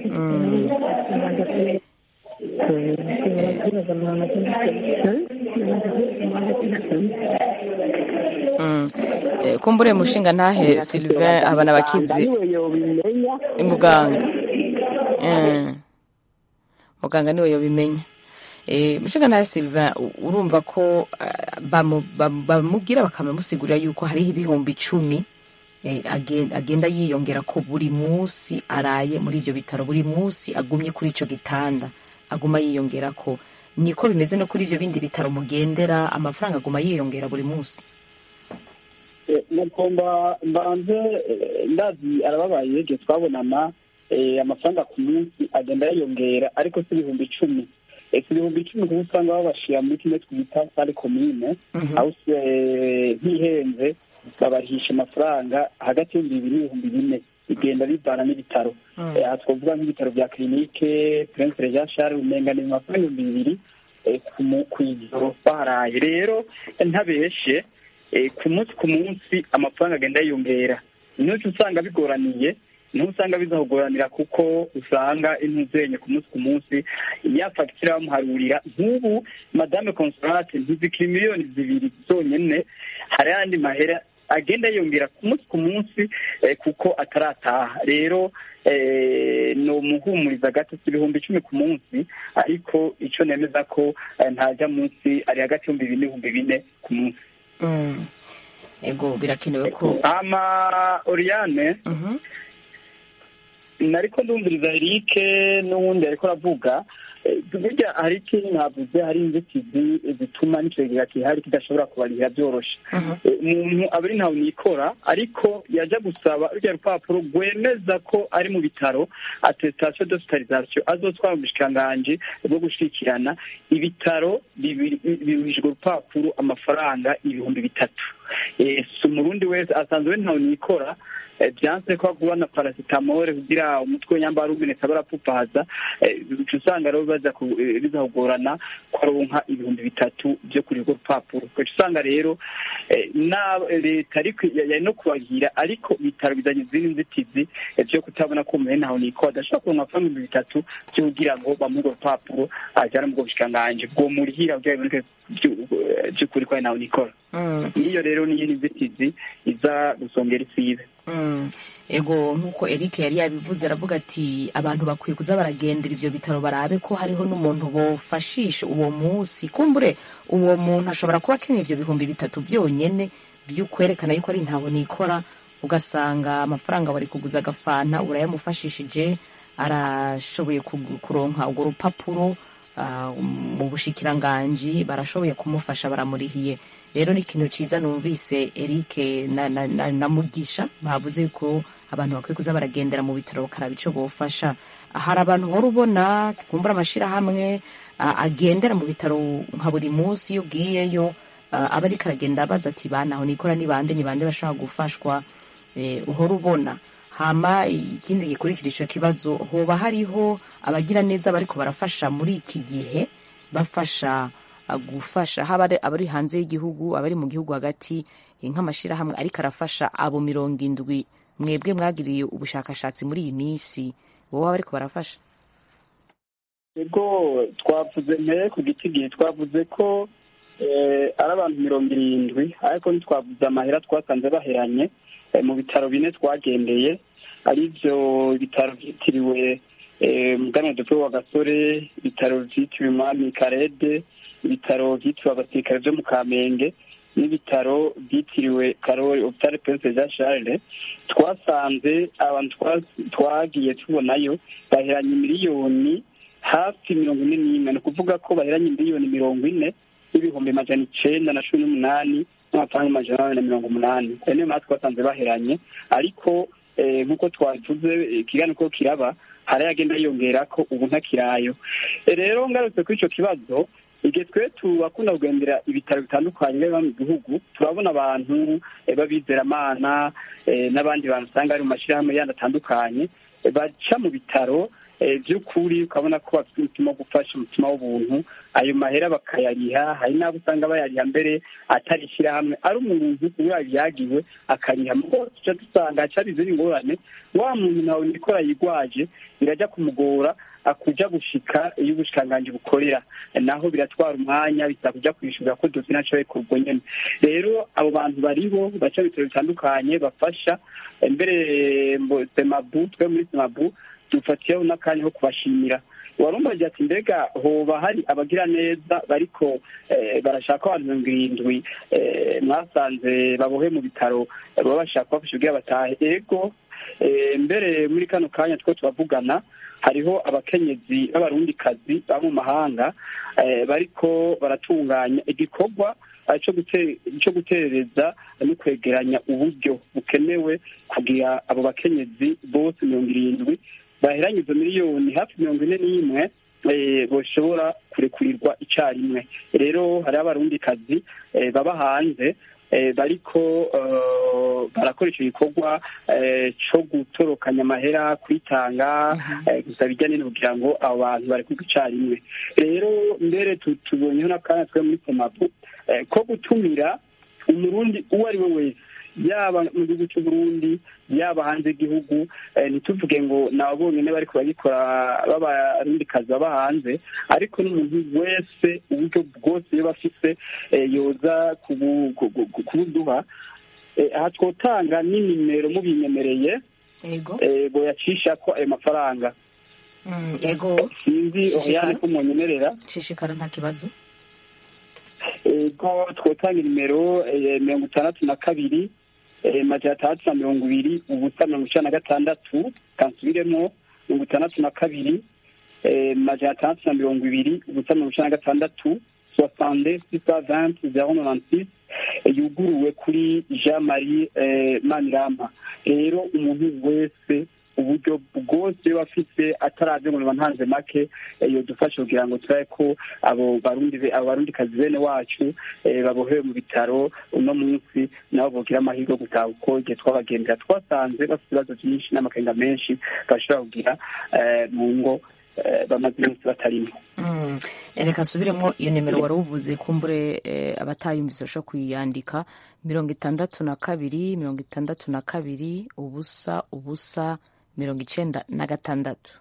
Mm. Eh, kumbure mushinga ntahe Sylvain abana bakizi niwe yobimenya muganga Eh. muganga niwe yobimenya Eh, mushinga ntahe Sylvain u- urumva ko eh, bamu- bam- bamubwira bakamusigurira yuko hariho ibihumbi icumi eh, agen- agenda yiyongera ko buri munsi araye muri ivyo bitaro buri munsi agumye kuri ico gitanda aguma yiyongera ko niko bimeze no kuri ivyo bindi bitaro mugendera amafaranga aguma yiyongera buri munsi mugomba mbanze eh, ndazi arababaye igihe twabonana eh, amafaranga ku munsi agenda yiyongera ariko si ibihumbi icumi Eh, si ibihumbi icumi kuko usanga babashira muri kimwe twita sale komine aho se ntihenze babahisha amafaranga hagati y'ibihumbi bibiri n'ibihumbi bine bigenda bivana n'ibitaro Eh, aha twavuga nk'ibitaro bya kirinike prince jean charles umenga ni amafaranga ibihumbi bibiri eh, ku mu- ku ijoro baharaye rero ntabeshe eh, ku munsi ku munsi amafaranga agenda yiyongera n'uco usanga bigoraniye niho usanga bizakugoranira kuko usanga intuzenye ku munsi ku munsi ya fagitire bamuharurira nk'ubu madame consolate ntizikiri miliyoni zibiri zonyene hari ayandi mahera agenda yiyongera ku munsi ku munsi eh, kuko atarataha rero eh, ni umuhumuriza gato si ibihumbi icumi ku munsi ariko ico nemeza ko eh, ntajya munsi ari hagati y'ibihumbi bine n'ibihumbi bine ku munsi Mm. ego birakenewe ko ama oriane Mhm. nariko ndumviriza erike n'uwundi ariko aravuga eh, burya hari ikintu navuze hari inzitizi zituma n'ikigega gihari kidashobora kubarihira byoroshe Mhm. Eh, umuntu aba ari ntawe nikora ariko yaja gusaba rurya rupapuro rwemeza ko ari mu bitaro attestation d'hospitalisation azotwara mu bushikiranganji bwo gushikirana ibitaro bibiri- biruhijwe urupapuro amafaranga ibihumbi bitatu Eh, si umurundi wese asanzwe ntawe nikora eh, byanse ko agura na paracetamol kugira umutwe nyambara umenetse barapfupaza uca usanga rero baza ku- eh, biza kugorana ko aronka ibihumbi bitatu byo kuri urwo rupapuro uca usanga rero eh, na leta ariko ya- yari no kubahira ariko ibitaro bizanye izindi nzitizi eh, vyo kutabona ko umuntu ntawe nikora adashobora kuronka amafaranga ibihumbi bitatu vyo kugira ngo bamuhe urwo rupapuro ajana mu bwo bushikiranganji bwo murihira kugira biboneke vyu- eh, vy'ukuri ko ari ntawe nikora Mm. niyo rero niyo nzitizi iza gusongera isibe Mm. ego nk'uko eric yari yabivuze aravuga ati abantu bakwiye kuza baragendera ivyo bitaro barabe ko hariho n'umuntu bofashisha uwo munsi kumbure uwo muntu ashobora kuba akeneye ivyo bihumbi bitatu vyonyene vy'ukwerekana yuko ari ntawe nikora ugasanga amafaranga bari kuguza agafanta urayamufashishije arashoboye kugu- kuronka urwo rupapuro ah, mu bushikiranganji barashoboye kumufasha baramurihiye rero ni ikintu ciza numvise eric na, na, na, na mugisha bavuze ko abantu bakwiye kuza baragendera mu bitaro bakaraba ico bofasha hari abantu uhora ubona twumbura amashirahamwe ah, agendera mu bitaro nka buri munsi iyo ugiyeyo ah, aba ariko aragenda abaza ati banaho nikora ni bande ni bande bashobora gufashwa eh, uhora ubona hama ikindi gikurikira ico kibazo hoba hariho abagira neza bariko barafasha muri iki gihe bafasha uh, gufasha haba ari abari hanze y'igihugu abari mu gihugu hagati eh, nk'amashirahamwe ariko arafasha abo mirongo indwi mwebwe mwagiriye ubushakashatsi muri iyi minsi wowe bariko barafasha ego twavuze mbere ku giti gihe twavuze ko eh, ari abantu mirongo irindwi ariko ntitwavuze amahera twasanze baheranye eh, mu bitaro bine twagendeye ari byo ibitaro byitiriwe eh, muganwa dupfe wa gasore ibitaro byitiriwe umwami karede ibitaro byitiriwe abasirikare byo mu kamenge n'ibitaro byitiriwe karori opitare prince jean charles twasanze abantu twa- twagiye tubonayo baheranye miliyoni hafi mirongo ine n'imwe ni ukuvuga ko baheranye miliyoni mirongo ine n'ibihumbi majana icenda na cumi n'umunani n'amafaranga amajana ane na mirongo umunani ayo niyo mpamvu twasanze baheranye ariko eh, nk'uko twavuze eh, ikiganiro ko kiraba hari agenda yiyongera ko ubu ntakirayo Eh, rero ngarutse kuri ico kibazo igihe twe tubakunda kugendera ibitaro bitandukanye biba mu gihugu turabona abantu eh, b'abizeramana eh, n'abandi bantu usanga bari mu mashyirahamwe yandi atandukanye eh, baca mu bitaro eh, by'ukuri ukabona ko bafite umutima wo gufasha umutima w'ubuntu ayo mahera bakayariha hari n'abo usanga bayariha mbere atari ishyirahamwe ari umuntu uba yagiwe akariha mugo tuca dusanga haca hari izindi ngorane wa muntu nawe nikora yigwaje birajya kumugora akuja gushika iyo ubushikiranganji bukorera naho biratwara umwanya bisaba kuja kwishura ko dosiye naco kurwo nyene rero abo bantu baribo baca mu bitaro bitandukanye bafasha eh, mbere mbo semabu twe muri semabu dufatiyeho n'akanya ko kubashimira warumbaje ati mbega hoba hari abagira neza bariko eh, barashaka abantu mirongo irindwi eh, mwasanze babohe mu bitaro eh, baba bashaka kubafasha kugira batahe ego eh, mbere muri kano kanya two turavugana hariho abakenyezi b'abarundikazi baba mu mahanga eh, bariko baratunganya igikorwa cyo guterereza no kwegeranya uburyo bukenewe kugira abo bakenyezi bose mirongo irindwi baheranye izo miliyoni hafi mirongo ine n'imwe bashobora kurekurirwa icyarimwe rero hariho abarundikazi baba hanze bariko barakora icyo gikorwa cyo gutorokanya amahera kwitanga gusa bijyanye no kugira ngo abo bantu barekurwe icyarimwe rero mbere tubonyeho n'akanya twe muri semapu ko gutumira umurundi uwo ari we wese yaba mu gihugu cy'u Burundi yaba hanze y'igihugu ntituvuge ngo nabo bonyine bari kubagikora b'abarundikazi baba hanze ariko n'umuntu wese uburyo bwose iyo bafise yoza kubuduha aha twotanga n'inimero mubinyemereye ngo yacisha ko ayo mafaranga ego sinzi oyane ko munyemerera shishikara nta kibazo ego twotanga inimero mirongo itandatu na kabiri majana atandatu na mirongo ibiri ubusa mirongo icyenda na gatandatu kansubiremo mirongo itandatu na kabiri majana atandatu na mirongo ibiri ubusa mirongo icyenda na gatandatu soixante sisa vingt zero nonanti yuguruwe kuri jean marie manirama rero umuntu wese uburyo bwose iyo bafite ataraje ngo ntanze make yodufasha kugira ngo turabe ko abo barundi abo barundikazi bene wacu babohewe mu bitaro uno munsi nabo bogira amahirwe yo gutaha uko igihe twabagendera twasanze bafite ibibazo byinshi n'amakenga menshi bashobora kugira mu ngo bamaze iminsi batarimo reka asubiremo iyo nimero wari uvuze kumbure abatayumvise bashobora kuyandika mirongo itandatu na kabiri mirongo itandatu na kabiri ubusa ubusa mirongo icenda na gatandatu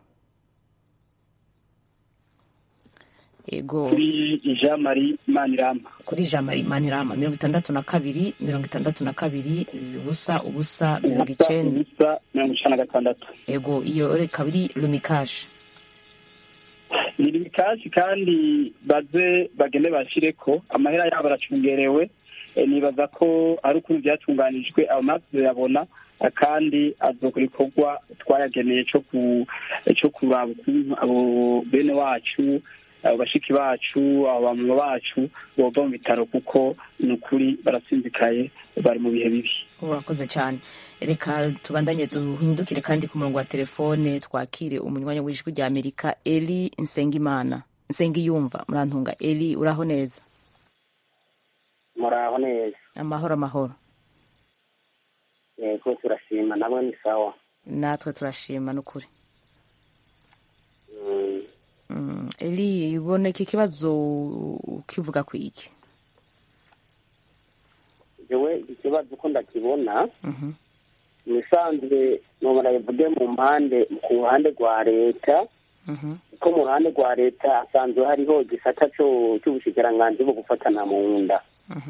ego kuri jean marie manirama kuri jean marie manirama mirongo itandatu na kabiri mirongo itandatu na kabiri ubusa ubusa mirongo icenda ubusa mirongo icenda na gatandatu ego iyo ikaba iri lumikaje ni lumikaje kandi baze bagende bashire ko amahera yabo aracungerewe nibaza ko ari ukuntu byatunganijwe amaso yabona kandi azokora ikorwa twayageneye cyo kuraba ukuntu abo bene wacu abo bashiki bacu abo bamama bacu bova mu bitaro kuko ni ukuri barasinzikaye bari mu bihe bibi urakoze cyane reka tubandanye duhindukire kandi ku murongo wa telefone twakire umunywanyi w'ijwi rya amerika eli nsengimana nsengiyumva murantunga eli uraho neza muraho neza amahoro amahoro yego turashima nabo ni sawa natwe turashima n'ukuri eli iboneka ikibazo ukivuga ku iki jewe ikibazo uko ndakibona ibisanzwe nomara bivuge mu mpande ku ruhande rwa leta kuko mu ruhande rwa leta hasanzwe hariho igisata cy'ubushikiranganji bwo gufatana mu nda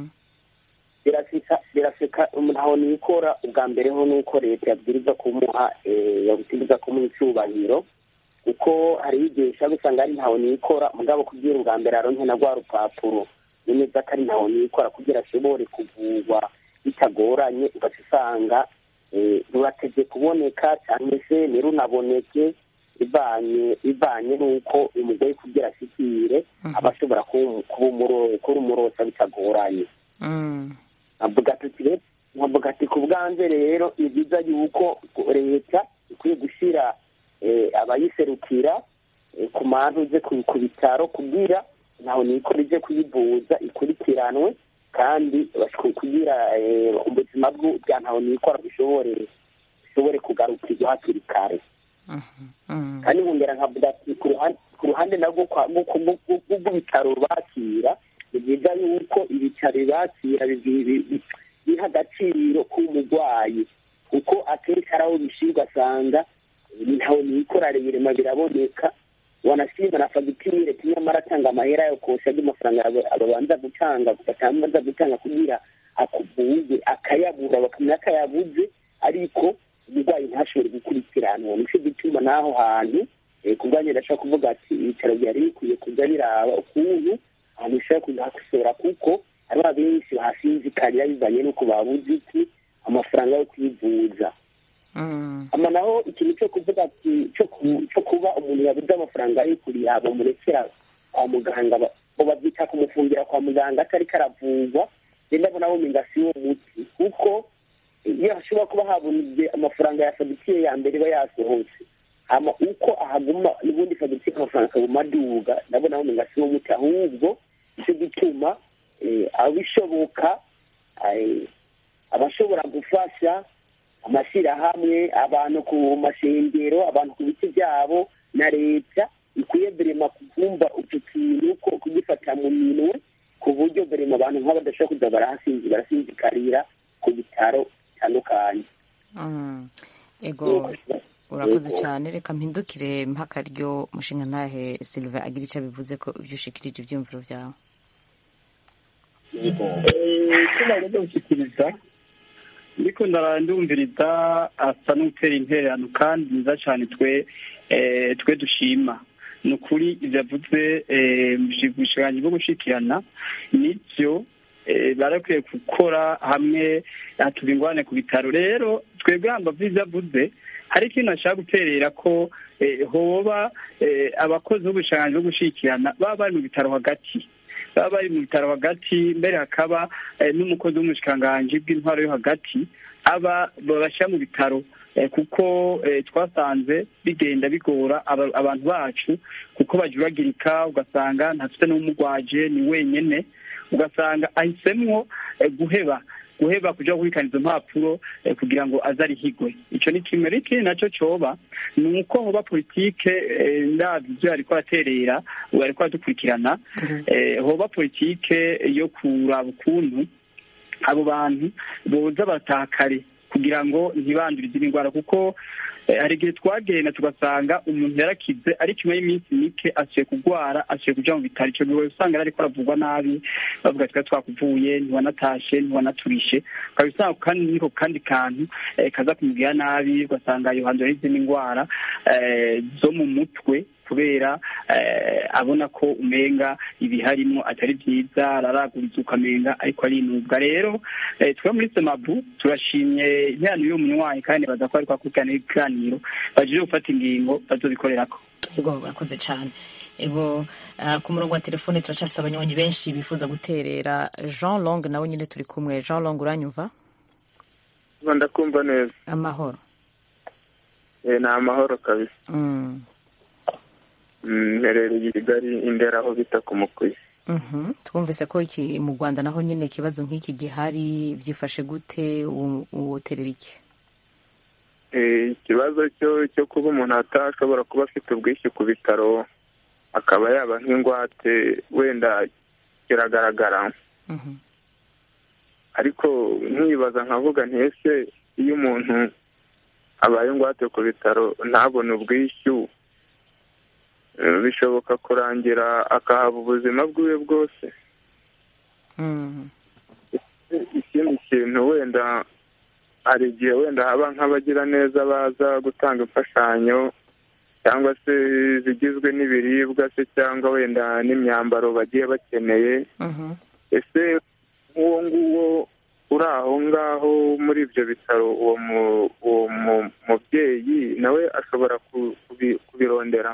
birafika ntaho nikora ubwa mbere ho nuko leta yabwiriza kumuha yabwiriza kumuha icyubahiro kuko hariho igihe ushobora gusanga ari ntaho nikora mugabo kubwira ubwa mbere aronke na rwa rupapuro nemeza ko ari ntaho nikora kugira ashobore kuvurwa bitagoranye ugaca usanga rurateze kuboneka cyangwa se ntirunaboneke bivanye bivanye n'uko umugore kugira ashyikire aba ashobora kuba umurosa bitagoranye nkavuga ati ku bwanze rero ni byiza yuko leta ikwiye gushyira abayiserukira ku mpamvu ze ku bitaro kugira ntaho nikora ije kuyivuza ikurikiranwe kandi kugira ubuzima bwa ntaho nikora bushobore bushobore kugarukirwa hakiri kare kandi nkongera nkavuga ati ku ruhande nabwo rw'ibitaro bakira ni byiza yuko ibitaro bakira biha agaciro k'umurwayi kuko akenshi hari aho bishyira ugasanga ntaho nikora rirema biraboneka wanashima na fagitire nyamara atanga amahera yo kosha andi mafaranga babanza gutanga batanza gutanga kugira akuvuze akayabura bakamenya ko ayabuze ariko umurwayi ntashobore gukurikiranwa nicyo gituma n'aho hantu ku bwanjye ndashobora kuvuga ati ibitaro byari bikwiye kujya biraba ukuntu ahantu bishobora kuhakosora kuko hariho abenshi bahasinzikarira bivanye n'uko babuze iki amafaranga yo kwivuza ama naho ikintu cyo kuvuga ati cyo kuba umuntu yabuze amafaranga yo kuriha bamurekera kwa muganga babyita kumufungira kwa muganga atari karavurwa rero ndabona womenga si wo muti kuko iyo hashobora kuba habonye amafaranga ya fagitire ya mbere iba yasohotse hama uko ahaguma n'ubundi fagitire amafaranga akaguma aduga ndabona womenga si wo muti ahubwo nicyo gituma abishoboka abashobora gufasha amashyirahamwe abantu ku mashengero abantu ku biti byabo na leta ikwiye berema kumva utu kintu ko kugifata mu minwe ku buryo berema abantu nk'abo badashobora kuza barahasinzi barasinzikarira ku bitaro bitandukanye ego urakoze cyane reka mpindukire mpakaryo mushinga ntahe silve agira icyo bivuze ko ibyo ushikirije ibyiyumviro byawe icyo nagomba gushyikiriza ndiko ndumviriza asa n'utera intererano kandi nziza cyane twe twe dushima ni ukuri ibyo yavuze ubushikiranganji bwo gushikirana nibyo barakwiye gukora hamwe hatuba ingwane ku bitaro rero twebwe hambavu ibyo avuze hari ikintu ashaka guterera ko hoba abakozi b'ubushikiranganji bwo gushikirana baba bari mu bitaro hagati baba bari mu bitaro hagati mbere hakaba n'umukozi w'umushikiranganji bw'intwaro yo hagati aba babashyira mu bitaro kuko twasanze bigenda bigora abantu bacu kuko bajuragirika ugasanga ntafite n'umugwaje ni wenyine ugasanga ahisemwo guheba guheba kuja kubikana izo mpapuro kugira ngo aze arihigwe ico ni kimwe ikindi naco coba ni uko hoba politike ndavyo ivyo ariko araterera ubu ariko aradukurikirana hoba politike yo kuraba ukuntu abo bantu boza barataha kare kugira ngo ntibandure izindi ndwara kuko hari igihe twagenda tugasanga umuntu yarakize ariko nyuma y'iminsi mike asuye kurwara asuye kuja mu bitaro ico gihe usanga ariko aravurwa nabi bavuga twari twakuvuye ntiwanatashe ntiwanaturishe ukaba usanga kandi niko kandi kantu kaza kumubwira nabi ugasanga yohandura n'izindi ndwara zo mu mutwe kubera abona ko umenga ibiharimo atari byiza araraguriza ukamenga ariko arinubwa rero twe muri semabu turashimye impano y'uwo munywanyi kandi baza ko ariko akurikirana ibiganiro baje gufata ingingo bazobikorerako ego urakoze cyane ego ku murongo wa telefone turacafise abanywanyi benshi bifuza guterera jean long nawe nyine turi kumwe jean long uranyumva ndakumva neza amahoro ni amahoro kabisa mperereye i kigali indera aho bita ku mukwiye twumvise ko iki mu rwanda naho nyine ikibazo nk'iki gihari byifashe gute uwoterera iki ikibazo cyo kuba umuntu atashobora kuba afite ubwishyu ku bitaro akaba yaba nk'ingwate wenda kiragaragara ariko nkibaza nkavuga ntese iyo umuntu abaye ingwate ku bitaro ntabone ubwishyu bishoboka kurangira akahaba ubuzima bwiwe bwose ikindi kintu wenda hari igihe wenda haba nk'abagira neza baza gutanga imfashanyo cyangwa se zigizwe n'ibiribwa se cyangwa wenda n'imyambaro bagiye bakeneye ese nk'uwo nguwo uri aho ngaho muri ibyo bitaro uwo mubyeyi nawe ashobora kubirondera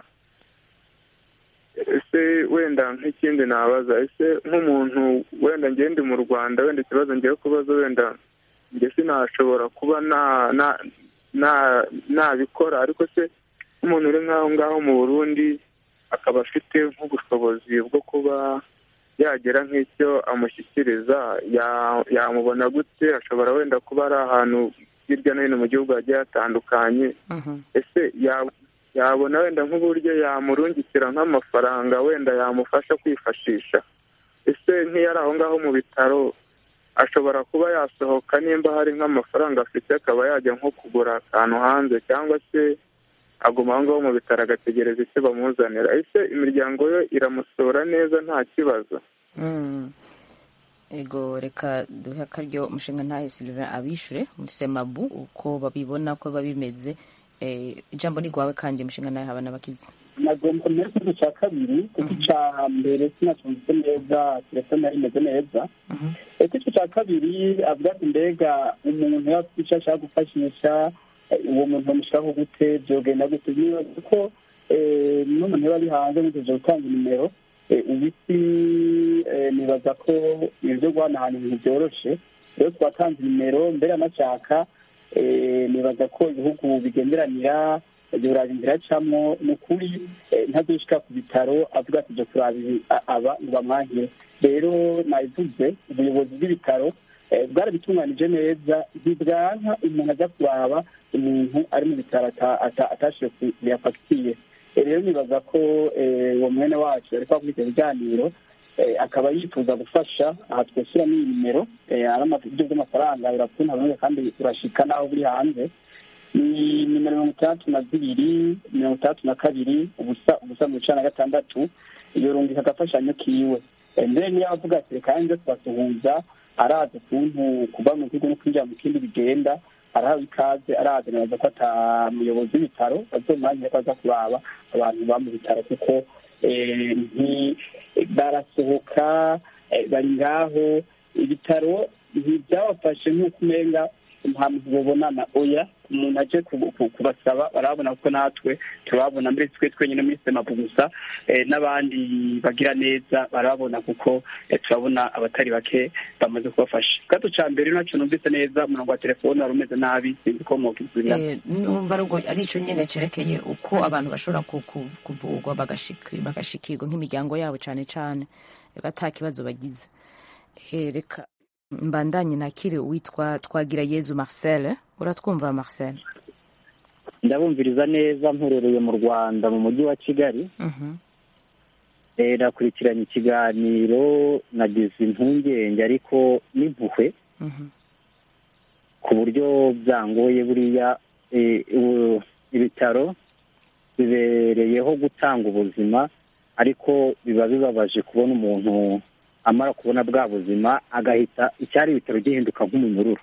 ese wenda nk'ikindi nabaza ese nk'umuntu wenda ngende mu rwanda wenda ikibazo ngiye kubaza wenda njye sinashobora kuba nabikora ariko se nk'umuntu uri nk'aho ngaho mu burundi akaba afite nk'ubushobozi bwo kuba yagira nk'icyo amushyikiriza yamubona gute ashobora wenda kuba ari ahantu hirya no hino mu gihugu hagiye hatandukanye ese yabona wenda nk'uburyo yamurungikira nk'amafaranga wenda yamufasha kwifashisha ese nk'iyo ari aho ngaho mu bitaro ashobora kuba yasohoka nimba hari nk'amafaranga afite akaba yajya nko kugura akantu hanze cyangwa se aguma aho ngaho mu bitaro agategereza icyo bamuzanira ese imiryango yo iramusura neza nta kibazo ego reka duhe akaryo umushinga ntahe sylvain abishure muri semabu uko babibona ko biba bimeze ijambo ni rwawe kandi umushinga ntahe habana bakize nagomba mbere ku cya kabiri kuko icya mbere sinacyumvise neza telefone yari imeze neza ese icyo cya kabiri avuga ati mbega umuntu yaba afite icyo ashaka gufashisha uwo muntu bamushyiraho gute byogenda gute nibaza ko n'umuntu yaba ari hanze ntegereje gutanga nimero ubu isi nibaza ko ibyo guhanahana ibintu byoroshe rero twatanze nimero mbere y'amashaka nibaza ko ibihugu bigenderanira biraza inzira acamo ni ukuri ntadushika ku bitaro avuga ati jya kuraba aba bamwahire rero nabivuze ubuyobozi bw'ibitaro bwarabitunganije neza ntibwanka umuntu ajya kuraba umuntu ari mu bitaro atashiye kuyafatiye rero nibaza ko uwo mwene wacu ari kwakora ibyo biganiro akaba yifuza gufasha aha twashyira n'iyi nimero ari uburyo bw'amafaranga birakunda kandi urashika n'aho buri hanze ni nimero mirongo itandatu na zibiri mirongo itandatu na kabiri ubusa ubusa mirongo icenda na gatandatu iyo rungika agafashanyo kiwe mbere niyo avuga ati reka nze kubasuhuza arazi ukuntu kuva mu gihugu no kwinjira mu kindi bigenda arahawe ikaze arazi neza ko ata muyobozi w'ibitaro azomwanya ko aza kuraba abantu ba mu bitaro kuko barasohoka bari ngaho ibitaro ntibyabafashe nk'uko umenga nta muntu babonana oya umuntu aje kubasaba barabona ko natwe turababona mbere twe twenyine muri semapu gusa n'abandi bagira neza barababona kuko turabona abatari bake bamaze kubafasha gato cya mbere nacyo numvise neza umurongo wa telefone wari umeze nabi sinzi ko mwokizurira numva ari icyo nyine cyerekeye uko abantu bashobora kuvurwa bagashikirwa nk'imiryango yabo cyane cyane ata kibazo bagize reka mbandanye nakire uwitwa twagira yezu marcel uratwumva marcel ndabumviriza neza mperereye mu rwanda mu mujyi wa kigali nakurikiranye ikiganiro nagize impungenge ariko n'impuhwe ku buryo byangoye buriya ibitaro bibereyeho gutanga ubuzima ariko biba bibabaje kubona umuntu amara kubona bwa buzima agahita icyari ibitaro gihinduka nk'umunyururu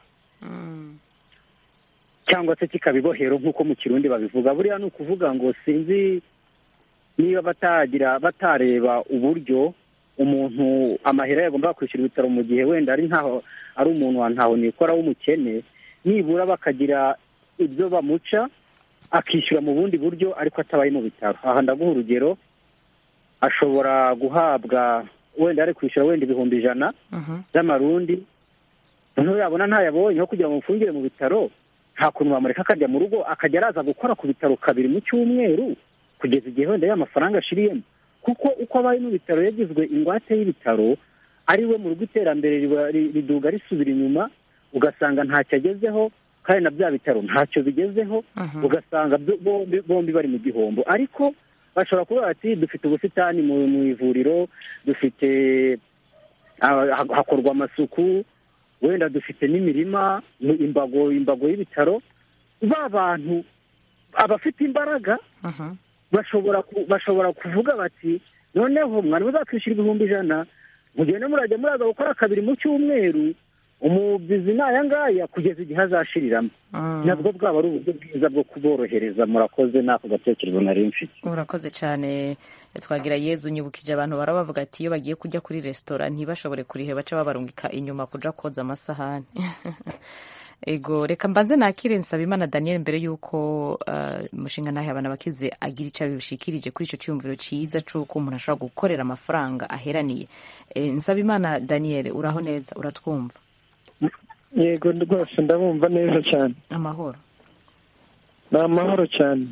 cyangwa se kikaba ibohero nk'uko mu kirundi babivuga buriya ni ukuvuga ngo sinzi niba batagira batareba uburyo umuntu amahera yagomba kwishyura ibitaro mu gihe wenda ari nkaho ari umuntu wa ntaho nikora w'umukene nibura bakagira ibyo bamuca akishyura mu bundi buryo ariko atabaye mu bitaro aha ndaguha urugero ashobora guhabwa wenda ari kwishyura wenda ibihumbi ijana by'amarundi noneho yabona ntayabonye nko kugira ngo mufungire mu bitaro nta kuntu bamureka akajya mu rugo akajya araza gukora ku bitaro kabiri mu cyumweru kugeza igihe wenda ya mafaranga ashiriyemo kuko uko abaye mu bitaro yagizwe ingwate y'ibitaro ari we mu rugo iterambere riduga risubira inyuma ugasanga ntacyo agezeho kandi na bya bitaro ntacyo bigezeho ugasanga bombi bari mu gihombo ariko bashobora kuvuga ati dufite ubusitani mu ivuriro dufite hakorwa amasuku wenda dufite n'imirima imbago imbago y'ibitaro ba bantu abafite imbaraga bashobora bashobora kuvuga bati noneho mwari muzakwishyura ibihumbi ijana mugende murajya muraza gukora kabiri mu cyumweru umubyizi ni aya ngaya kugeza igihe azashiriramo nabwo bwaba ari uburyo bwiza bwo kuborohereza murakoze n'ako gatekerezo nari mfite urakoze cyane twagira yezu nyibukije abantu barabavuga ati iyo bagiye kujya kuri resitora ntibashobore kurihe baca babarungika inyuma kuja koza amasahani ego reka mbanze nakire nsabimana daniel mbere y'uko umushinga nawe abana bakize agira icyo abishikirije kuri icyo cyumviro cyiza cy'uko umuntu ashobora gukorera amafaranga aheraniye nsabimana daniel uraho neza uratwumva yego rwose ndabumva neza cyane amahoro ni amahoro cyane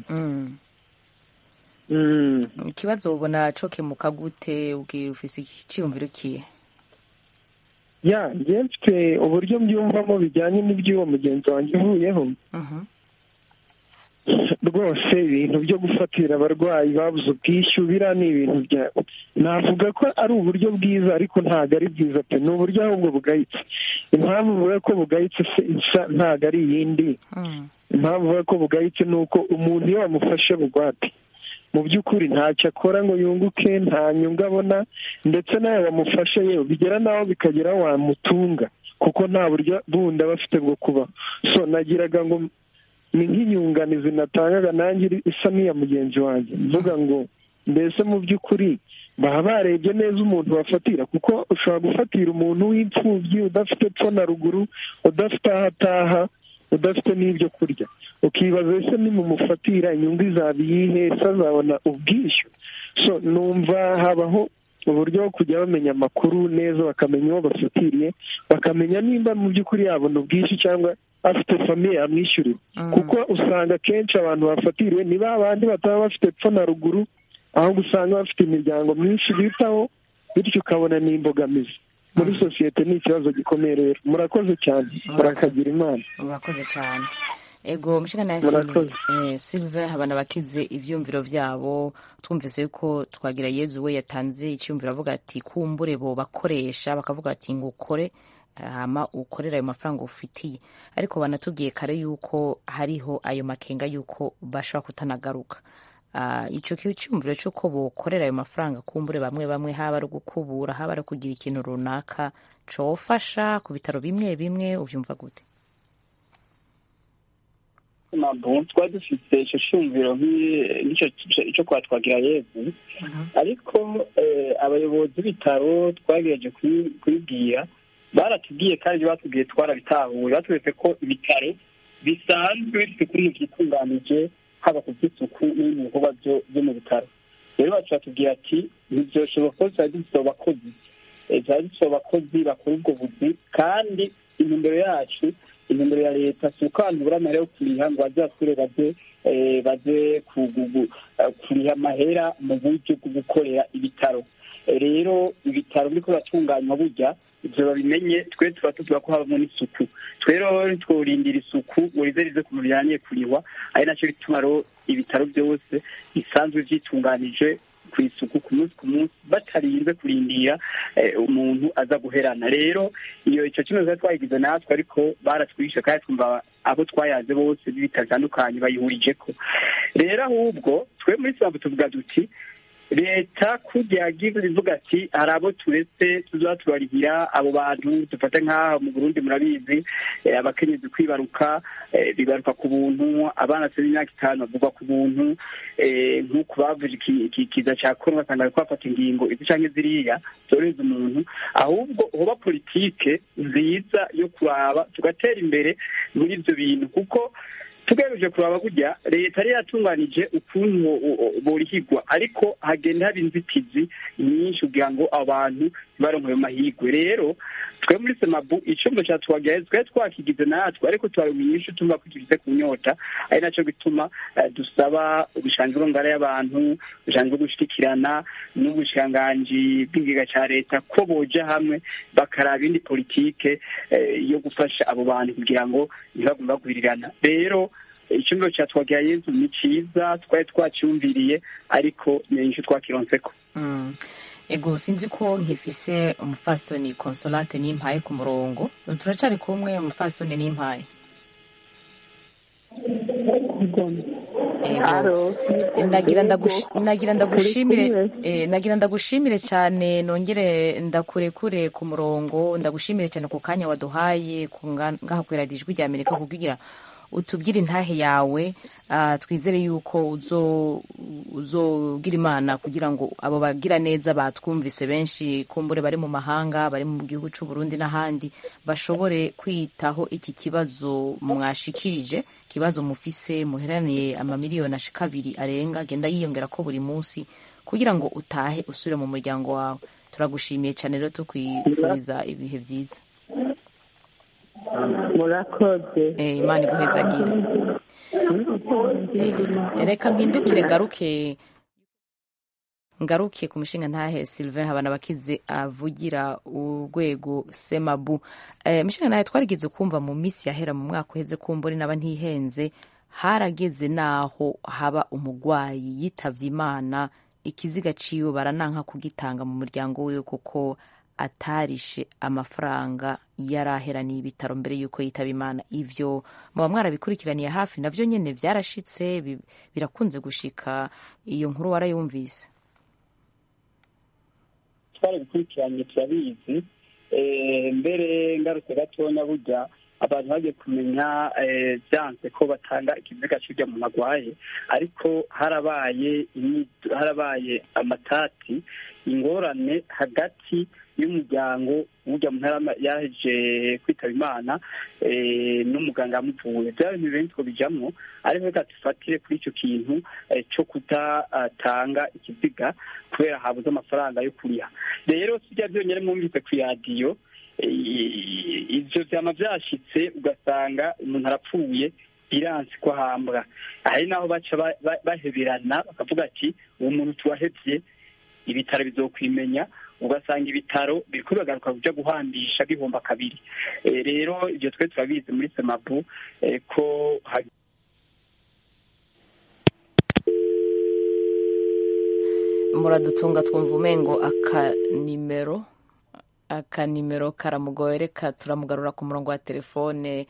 ikibazo ubona cokemuka gute ufise icyiyumviro kiye ya njye mfite uburyo mbyumvamo bijyanye n'iby'uwo mugenzi wanjye uvuyeho rwose ibintu byo gufatira abarwayi babuze ubwishyu biriya ni ibintu bya navuga ko ari uburyo bwiza ariko ntabwo ari bwiza pe ni uburyo ahubwo bugayitse impamvu uvuga ko bugayitse isa ntabwo ari iyindi impamvu uvuga ko bugayitse ni uko umuntu iyo wamufashe bugwate mu by'ukuri ntacyo akora ngo yunguke nta nyungu abona ndetse nawe wamufashe yewe bigera n'aho bikagera wamutunga kuko nta buryo bundi aba afite bwo kubaho so nagiraga ngo ni nk'inyunganizi natangaga nanjye isa n'iya mugenzi wanjye mvuga ngo mbese mu by'ukuri baba barebye neza umuntu bafatira kuko ushobora gufatira umuntu w'imfubyi udafite epfo na ruguru udafite aho ataha udafite n'ibyo kurya ukibaza ese nimumufatira inyungu izaba iyihe ese azabona ubwishyu so numva habaho uburyo bwo kujya bamenya amakuru neza bakamenya uwo bafatiriye bakamenya nimba mu by'ukuri yabona ubwishyu cyangwa afite famiye amwishyurira kuko usanga akenshi abantu bafatiriwe ni ba bandi bataba bafite epfo na ruguru ahubwo usanga bafite imiryango myinshi bitaho bityo ukabona ni imbogamizi muri sosiyete ni ikibazo gikomeye rero murakoze cyane murakagira imana murakoze cyane ego mushikana ya Murakoze. Silve- eh, Silve habana bakize ivyumviro vyabo twumvise yuko twagira Yezu we yatanze icyumviro avuga ati kumbure bo bakoresha bakavuga ati ngo ukore hama ukorera ayo mafaranga ufitiye ariko banatubwiye kare yuko hariho ayo makenga yuko bashobora kutanagaruka Ah, ico kiba cyumviro cy'uko bokorera ayo mafaranga kumbure bamwe bamwe haba ari gukubura haba ari kugira ikintu runaka cofasha ku bitaro bimwe bimwe uvyumva gute ntabwo twari dufite icyo cyumviro nk'i- n'icyo icyo kwa twagira yezu ariko eh, abayobozi b'ibitaro twagerageje kubi- kubibwira baratubwiye kandi batubwiye twarabitahuye batweretse ko ibitaro bisanzwe bifite ukuntu byitunganije haba ku by'isuku n'ibindi bikorwa byo- byo mu bitaro rero bacu batubwira ati ntibyoshoboka ko tuba dufite abakozi Eh, tuba dufite abakozi bakora ubwo buzi kandi intumbero yacu intumbero ya leta si uko abantu buri amahera yo kuriha ngo baze basure baze eh, baze kugugu- eh, kuriha amahera mu buryo bwo gukorera ibitaro Eh, rero ibitaro biriko biratunganywa burya ivyo babimenye twe tuba tuvuga ko habamo n'isuku twe rero tworindira isuku ngo rize rize ku bijyanye kurihwa ari nacyo bituma rero ibitaro byose bisanzwe vyitunganije ku isuku ku munsi ku munsi batarinze kurindira eh, umuntu aza guherana rero iyo icyo kimwe twari twayigize natwe ariko baratwishe kandi twumva abo twayaze bose b'ibitaro bitandukanye bayihurijeko rero ahubwo twe muri sabu tuvuga duti leta kujya yagize ivuga ati hari abo turetse tuzaba tubarihira abo bantu dufate nk'aha mu burundi murabizi eh, abakenyezi kwibaruka eh, bibaruka ku buntu abana se b'imyaka itanu bavugwa ku buntu eh, nk'uku bavuje iki- iki kiza cya korona usanga bariko bafata ingingo izi canke ziriya zorohereza umuntu ahubwo hoba politike nziza yo kuraba tugatera imbere muri ibyo bintu kuko tugamije kuraba burya leta yari yatunganije ukuntu bo- bo- borihigwa ariko hagenda haba inzitizi nyinshi kugira ngo abantu ntibaronke ayo mahigwe rero twe muri semabu icumba cya twagiraye twari twakigize natwe ariko twaronka inyinshi tumva ko tugize ku nyota ari naco gituma eh, dusaba ubushanjuro ngara y'abantu ubushanjuro gushikirana n'ubushikiranganji bw'ingega ca leta ko boja hamwe bakaraba indi politike eh, yo gufasha abo bantu kugira ngo ntibagumye bagwirirana rero icyumba cya twagira yezu ni cyiza twari twacyumviriye ariko ni inyinshi twakironseko Mm. ego sinzi ko nkifise umufasoni consolate n'impaye ku murongo turacari kumwe umufasoni n'impaye Alo. nagira ndagush- nagira ndagushimire Turi eh, nagira ndagushimire cyane nongere ndakurekure ku murongo ndagushimire cyane ku kanya waduhaye ku nga- ngaha kwera ijwi rya amerika kugira utubwire intahe yawe ah, twizere yuko uzo uzogira imana kugira ngo abo bagira neza batwumvise benshi kumbure bari mu mahanga bari mu gihugu cy'u Burundi n'ahandi bashobore kwitaho iki kibazo mwashikirije ikibazo mufise muheraniye amamiliyoni ashika abiri arenga agenda yiyongera ko buri munsi kugira ngo utahe usubire mu muryango wawe turagushimiye cyane rero tukwifuriza ibihe byiza murakoze Eh, imana iguhezagire Eh, reka mpindukire ngaruke ngaruke ku mushinga ntahe Sylvain Habanabakize avugira urwego Semabu eh, mushinga ntahe twarigeze kumva mu minsi yahera mu mwaka uheze kumbure naba ntihenze harageze naho haba umugwayi yitavye imana ikiziga ciwe barananka kugitanga mu muryango wiwe kuko atarishe amafaranga yari aheraniye ibitaro mbere y'uko yitaba imana ivyo muba mwarabikurikiraniye hafi navyo nyene vyarashitse bi- birakunze gushika iyo nkuru warayumvise twarabikurikiranye turabizi Eh, mbere ngarutse gatonya burya abantu bagiye kumenya byanze ko batanga ikiziga cy'urya muntu arwaye ariko harabaye harabaye amatati ingorane hagati y'umuryango w'urya muntu yaje kwitaba imana n'umuganga yamuvuye byaba bintu benshi ko bijyamo ariko reka dufatire kuri icyo kintu cyo kudatanga ikiziga kubera habuze amafaranga yo kuriha rero sijya byonyine mwumvise ku iradiyo ibyo byama byashyitse ugasanga umuntu arapfuye biransi ko ahambwa hari n'aho baca baheberana bakavuga ati uwo muntu tuwahebye ibitaro bizokwimenya ugasanga ibitaro biri kubagaruka kujya guhambisha bihomba kabiri rero ibyo twe turabizi muri semabu ko muradutunga twumva umengo akanimero akanimero karamugoye reka turamugarura ku murongo wa telefone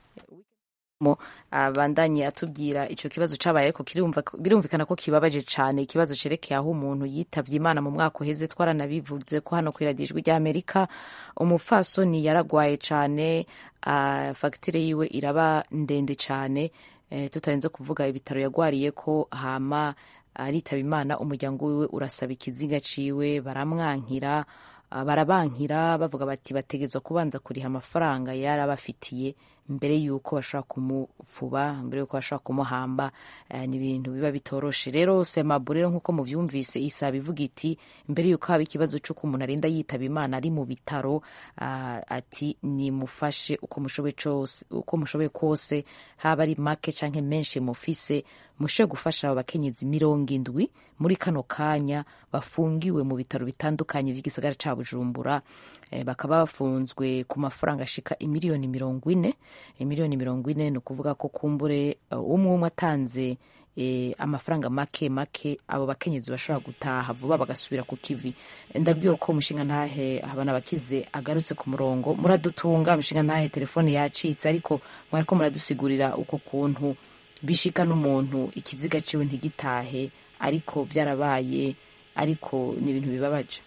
abandanye atubwira icyo kibazo cyabaye ariko birumvikana ko kibabaje cyane ikibazo cyerekeye aho umuntu yitabye imana mu mwaka uheze twaranabivuze ko hano ku iradijwi ry'amerika umupfasoni yaragwaye cyane fagitire yiwe iraba ndende cyane tutarenze kuvuga ibitaro yagwariye ko hama aritaba imana umuryango wiwe urasaba ikiziga ciwe baramwankira barabankira bavuga bati bategerezwa kubanza kuriha amafaranga yarabafitiye mbere y'uko bashobora kumupfuba mbere y'uko bashobora kumuhamba ni ibintu biba bitoroshe rero semabu rero nk'uko mubyumvise isaba ivuga iti mbere y'uko haba ikibazo cy'uko umuntu arinda yitaba imana ari mu bitaro ati nimufashe uko mushoboye kose haba ari make cyangwa menshi mufise mushe gufasha abo bakenyezi mirongo indwi muri kano kanya bafungiwe mu bitaro bitandukanye by'igisagara cya bujumbura bakaba bafunzwe ku mafaranga ashika imiliyoni mirongo ine miliyoni mirongo ine ni ukuvuga ko kumbure umwe umwe atanze amafaranga make make abo bakenyezi bashobora gutaha vuba bagasubira ku kivi ndabwiwe ko umushinga ntahe habana abakize agarutse ku murongo muradutunga umushinga ntahe telefone yacitse ariko mwariko muradusigurira uko kuntu bishika n'umuntu ikiziga ciwe ntigitahe ariko byarabaye ariko ni ibintu bibabaje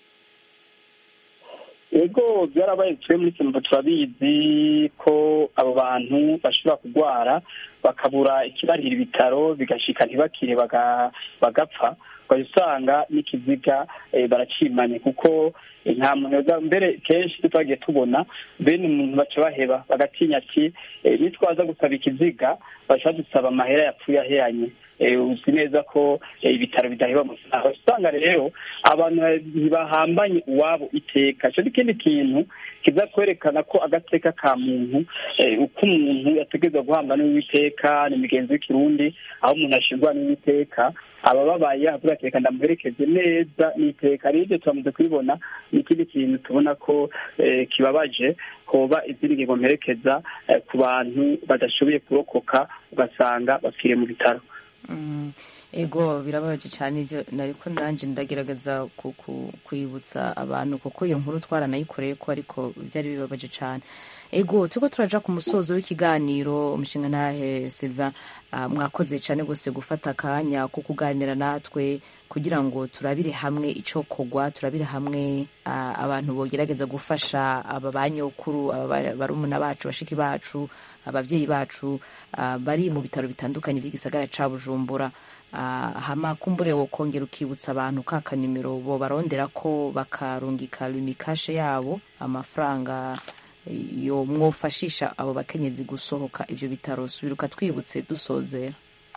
ego byarabaye twe muri sinumva turabizi ko abo bantu bashobora kurwara bakabura ikibarira ibitaro bigashika ntibakire bagapfa ukajya usanga n'ikiziga baracimanye kuko nta muntu mbere kenshi twagiye tubona bene umuntu baca baheba bagatinya ati nitwaza gusaba ikiziga baca dusaba amahera yapfuye aheranye uzi neza ko ibitaro bidaheba amafaranga usanga rero abantu ntibahambanye uwabo iteka icyo ni ikindi kintu kiza kwerekana ko agateka ka muntu uko umuntu yategereza guhamba n'uwiteka ni imigenzo y'ikirundi aho umuntu ashyirwa n'uwiteka abababaye avuga ati reka ndamuherekeze neza n'iteka rero ibyo turamaze kubibona ni ikindi kintu tubona ko kibabaje hoba izindi ngingo mperekeza ku bantu badashoboye kurokoka ugasanga bapfiriye mu bitaro ego birababaje cyane ibyo ariko nanjye ndagerageza kwibutsa abantu kuko iyo nkuru twaranayikoreye ko ariko byari bibabaje cyane ego turiko turaja ku musozo w'ikiganiro umushinga ntahe silva mwakoze cyane rwose gufata akanya ko kuganira natwe kugira ngo turabire hamwe icyo kogwa turabire hamwe abantu bogerageza gufasha aba banyokuru barumuna bacu bashiki bacu ababyeyi bacu bari mu bitaro bitandukanye by'igisagara ca bujumbura hama kumbure wo kongera ukibutsa abantu ka kanimero bo barondera ko bakarungika limikashe yabo amafaranga yo mwofashisha abo bakenyezi gusohoka ivyo bitaro subiruka twibutse dusozera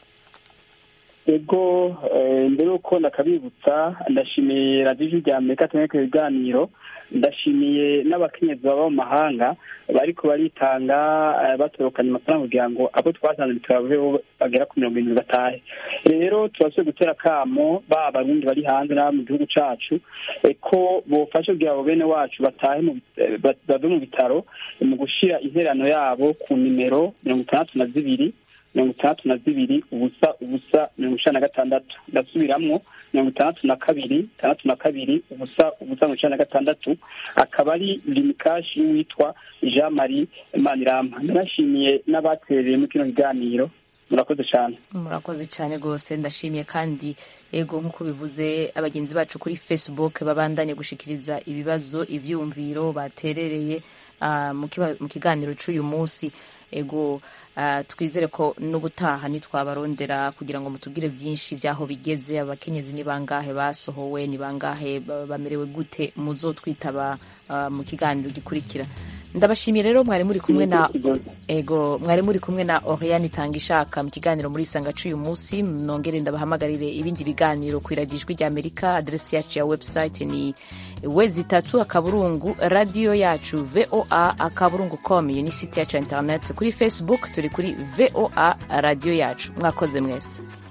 ego mbere yuko ndakabibutsa ndashimiye radiyo rya amerika tumwe ku biganiro ndashimiye n'abakenyezi baba mu mahanga bariko baritanga batorokanya amafaranga kugira ngo abo twasanze bitaro bagera ku mirongo irindwi batahe rero turasuye gutera akamo ba barundi bari hanze n'abo mu gihugu cacu ko bofasha kugira ngo bene wacu batahe bave mu bitaro mu gushira interano yabo ku nimero mirongo itandatu na zibiri mirongo itandatu na zibiri ubusa ubusa mirongo icenda na gatandatu ndasubiramwo mirongo itandatu na kabiri itandatu na kabiri ubusa ubusa mirongo icenda na gatandatu akaba ari limikashi y'uwitwa jean marie manirama ndanashimiye n'abatereye muri kino kiganiro murakoze cyane murakoze cyane rwose ndashimiye kandi ego nk'uko bivuze abagenzi bacu kuri facebook babandanye gushikiriza ibibazo ivyumviro baterereye ah, mu kiba- mu kiganiro c'uyu munsi ego ah, twizere ko n'ubutaha nitwabarondera kugira ngo mutubwire byinshi by'aho bigeze abakenyezi ni bangahe basohowe ni bangahe ba- bamerewe gute muzotwitaba ah, mu kiganiro gikurikira ndabashimiye rero mwari muri kumwe na ego mwari muri kumwe na Oriane Tangishaka mu kiganiro muri Sanga c'uyu munsi nongere ndabahamagarire ibindi biganiro ku iragijwi rya Amerika adresi yacu ya website ni wezi itatu akaburungu radio yacu voa akaburungu com iyo ni site yacu ya internet kuri Facebook turi kuri voa radio yacu mwakoze mwese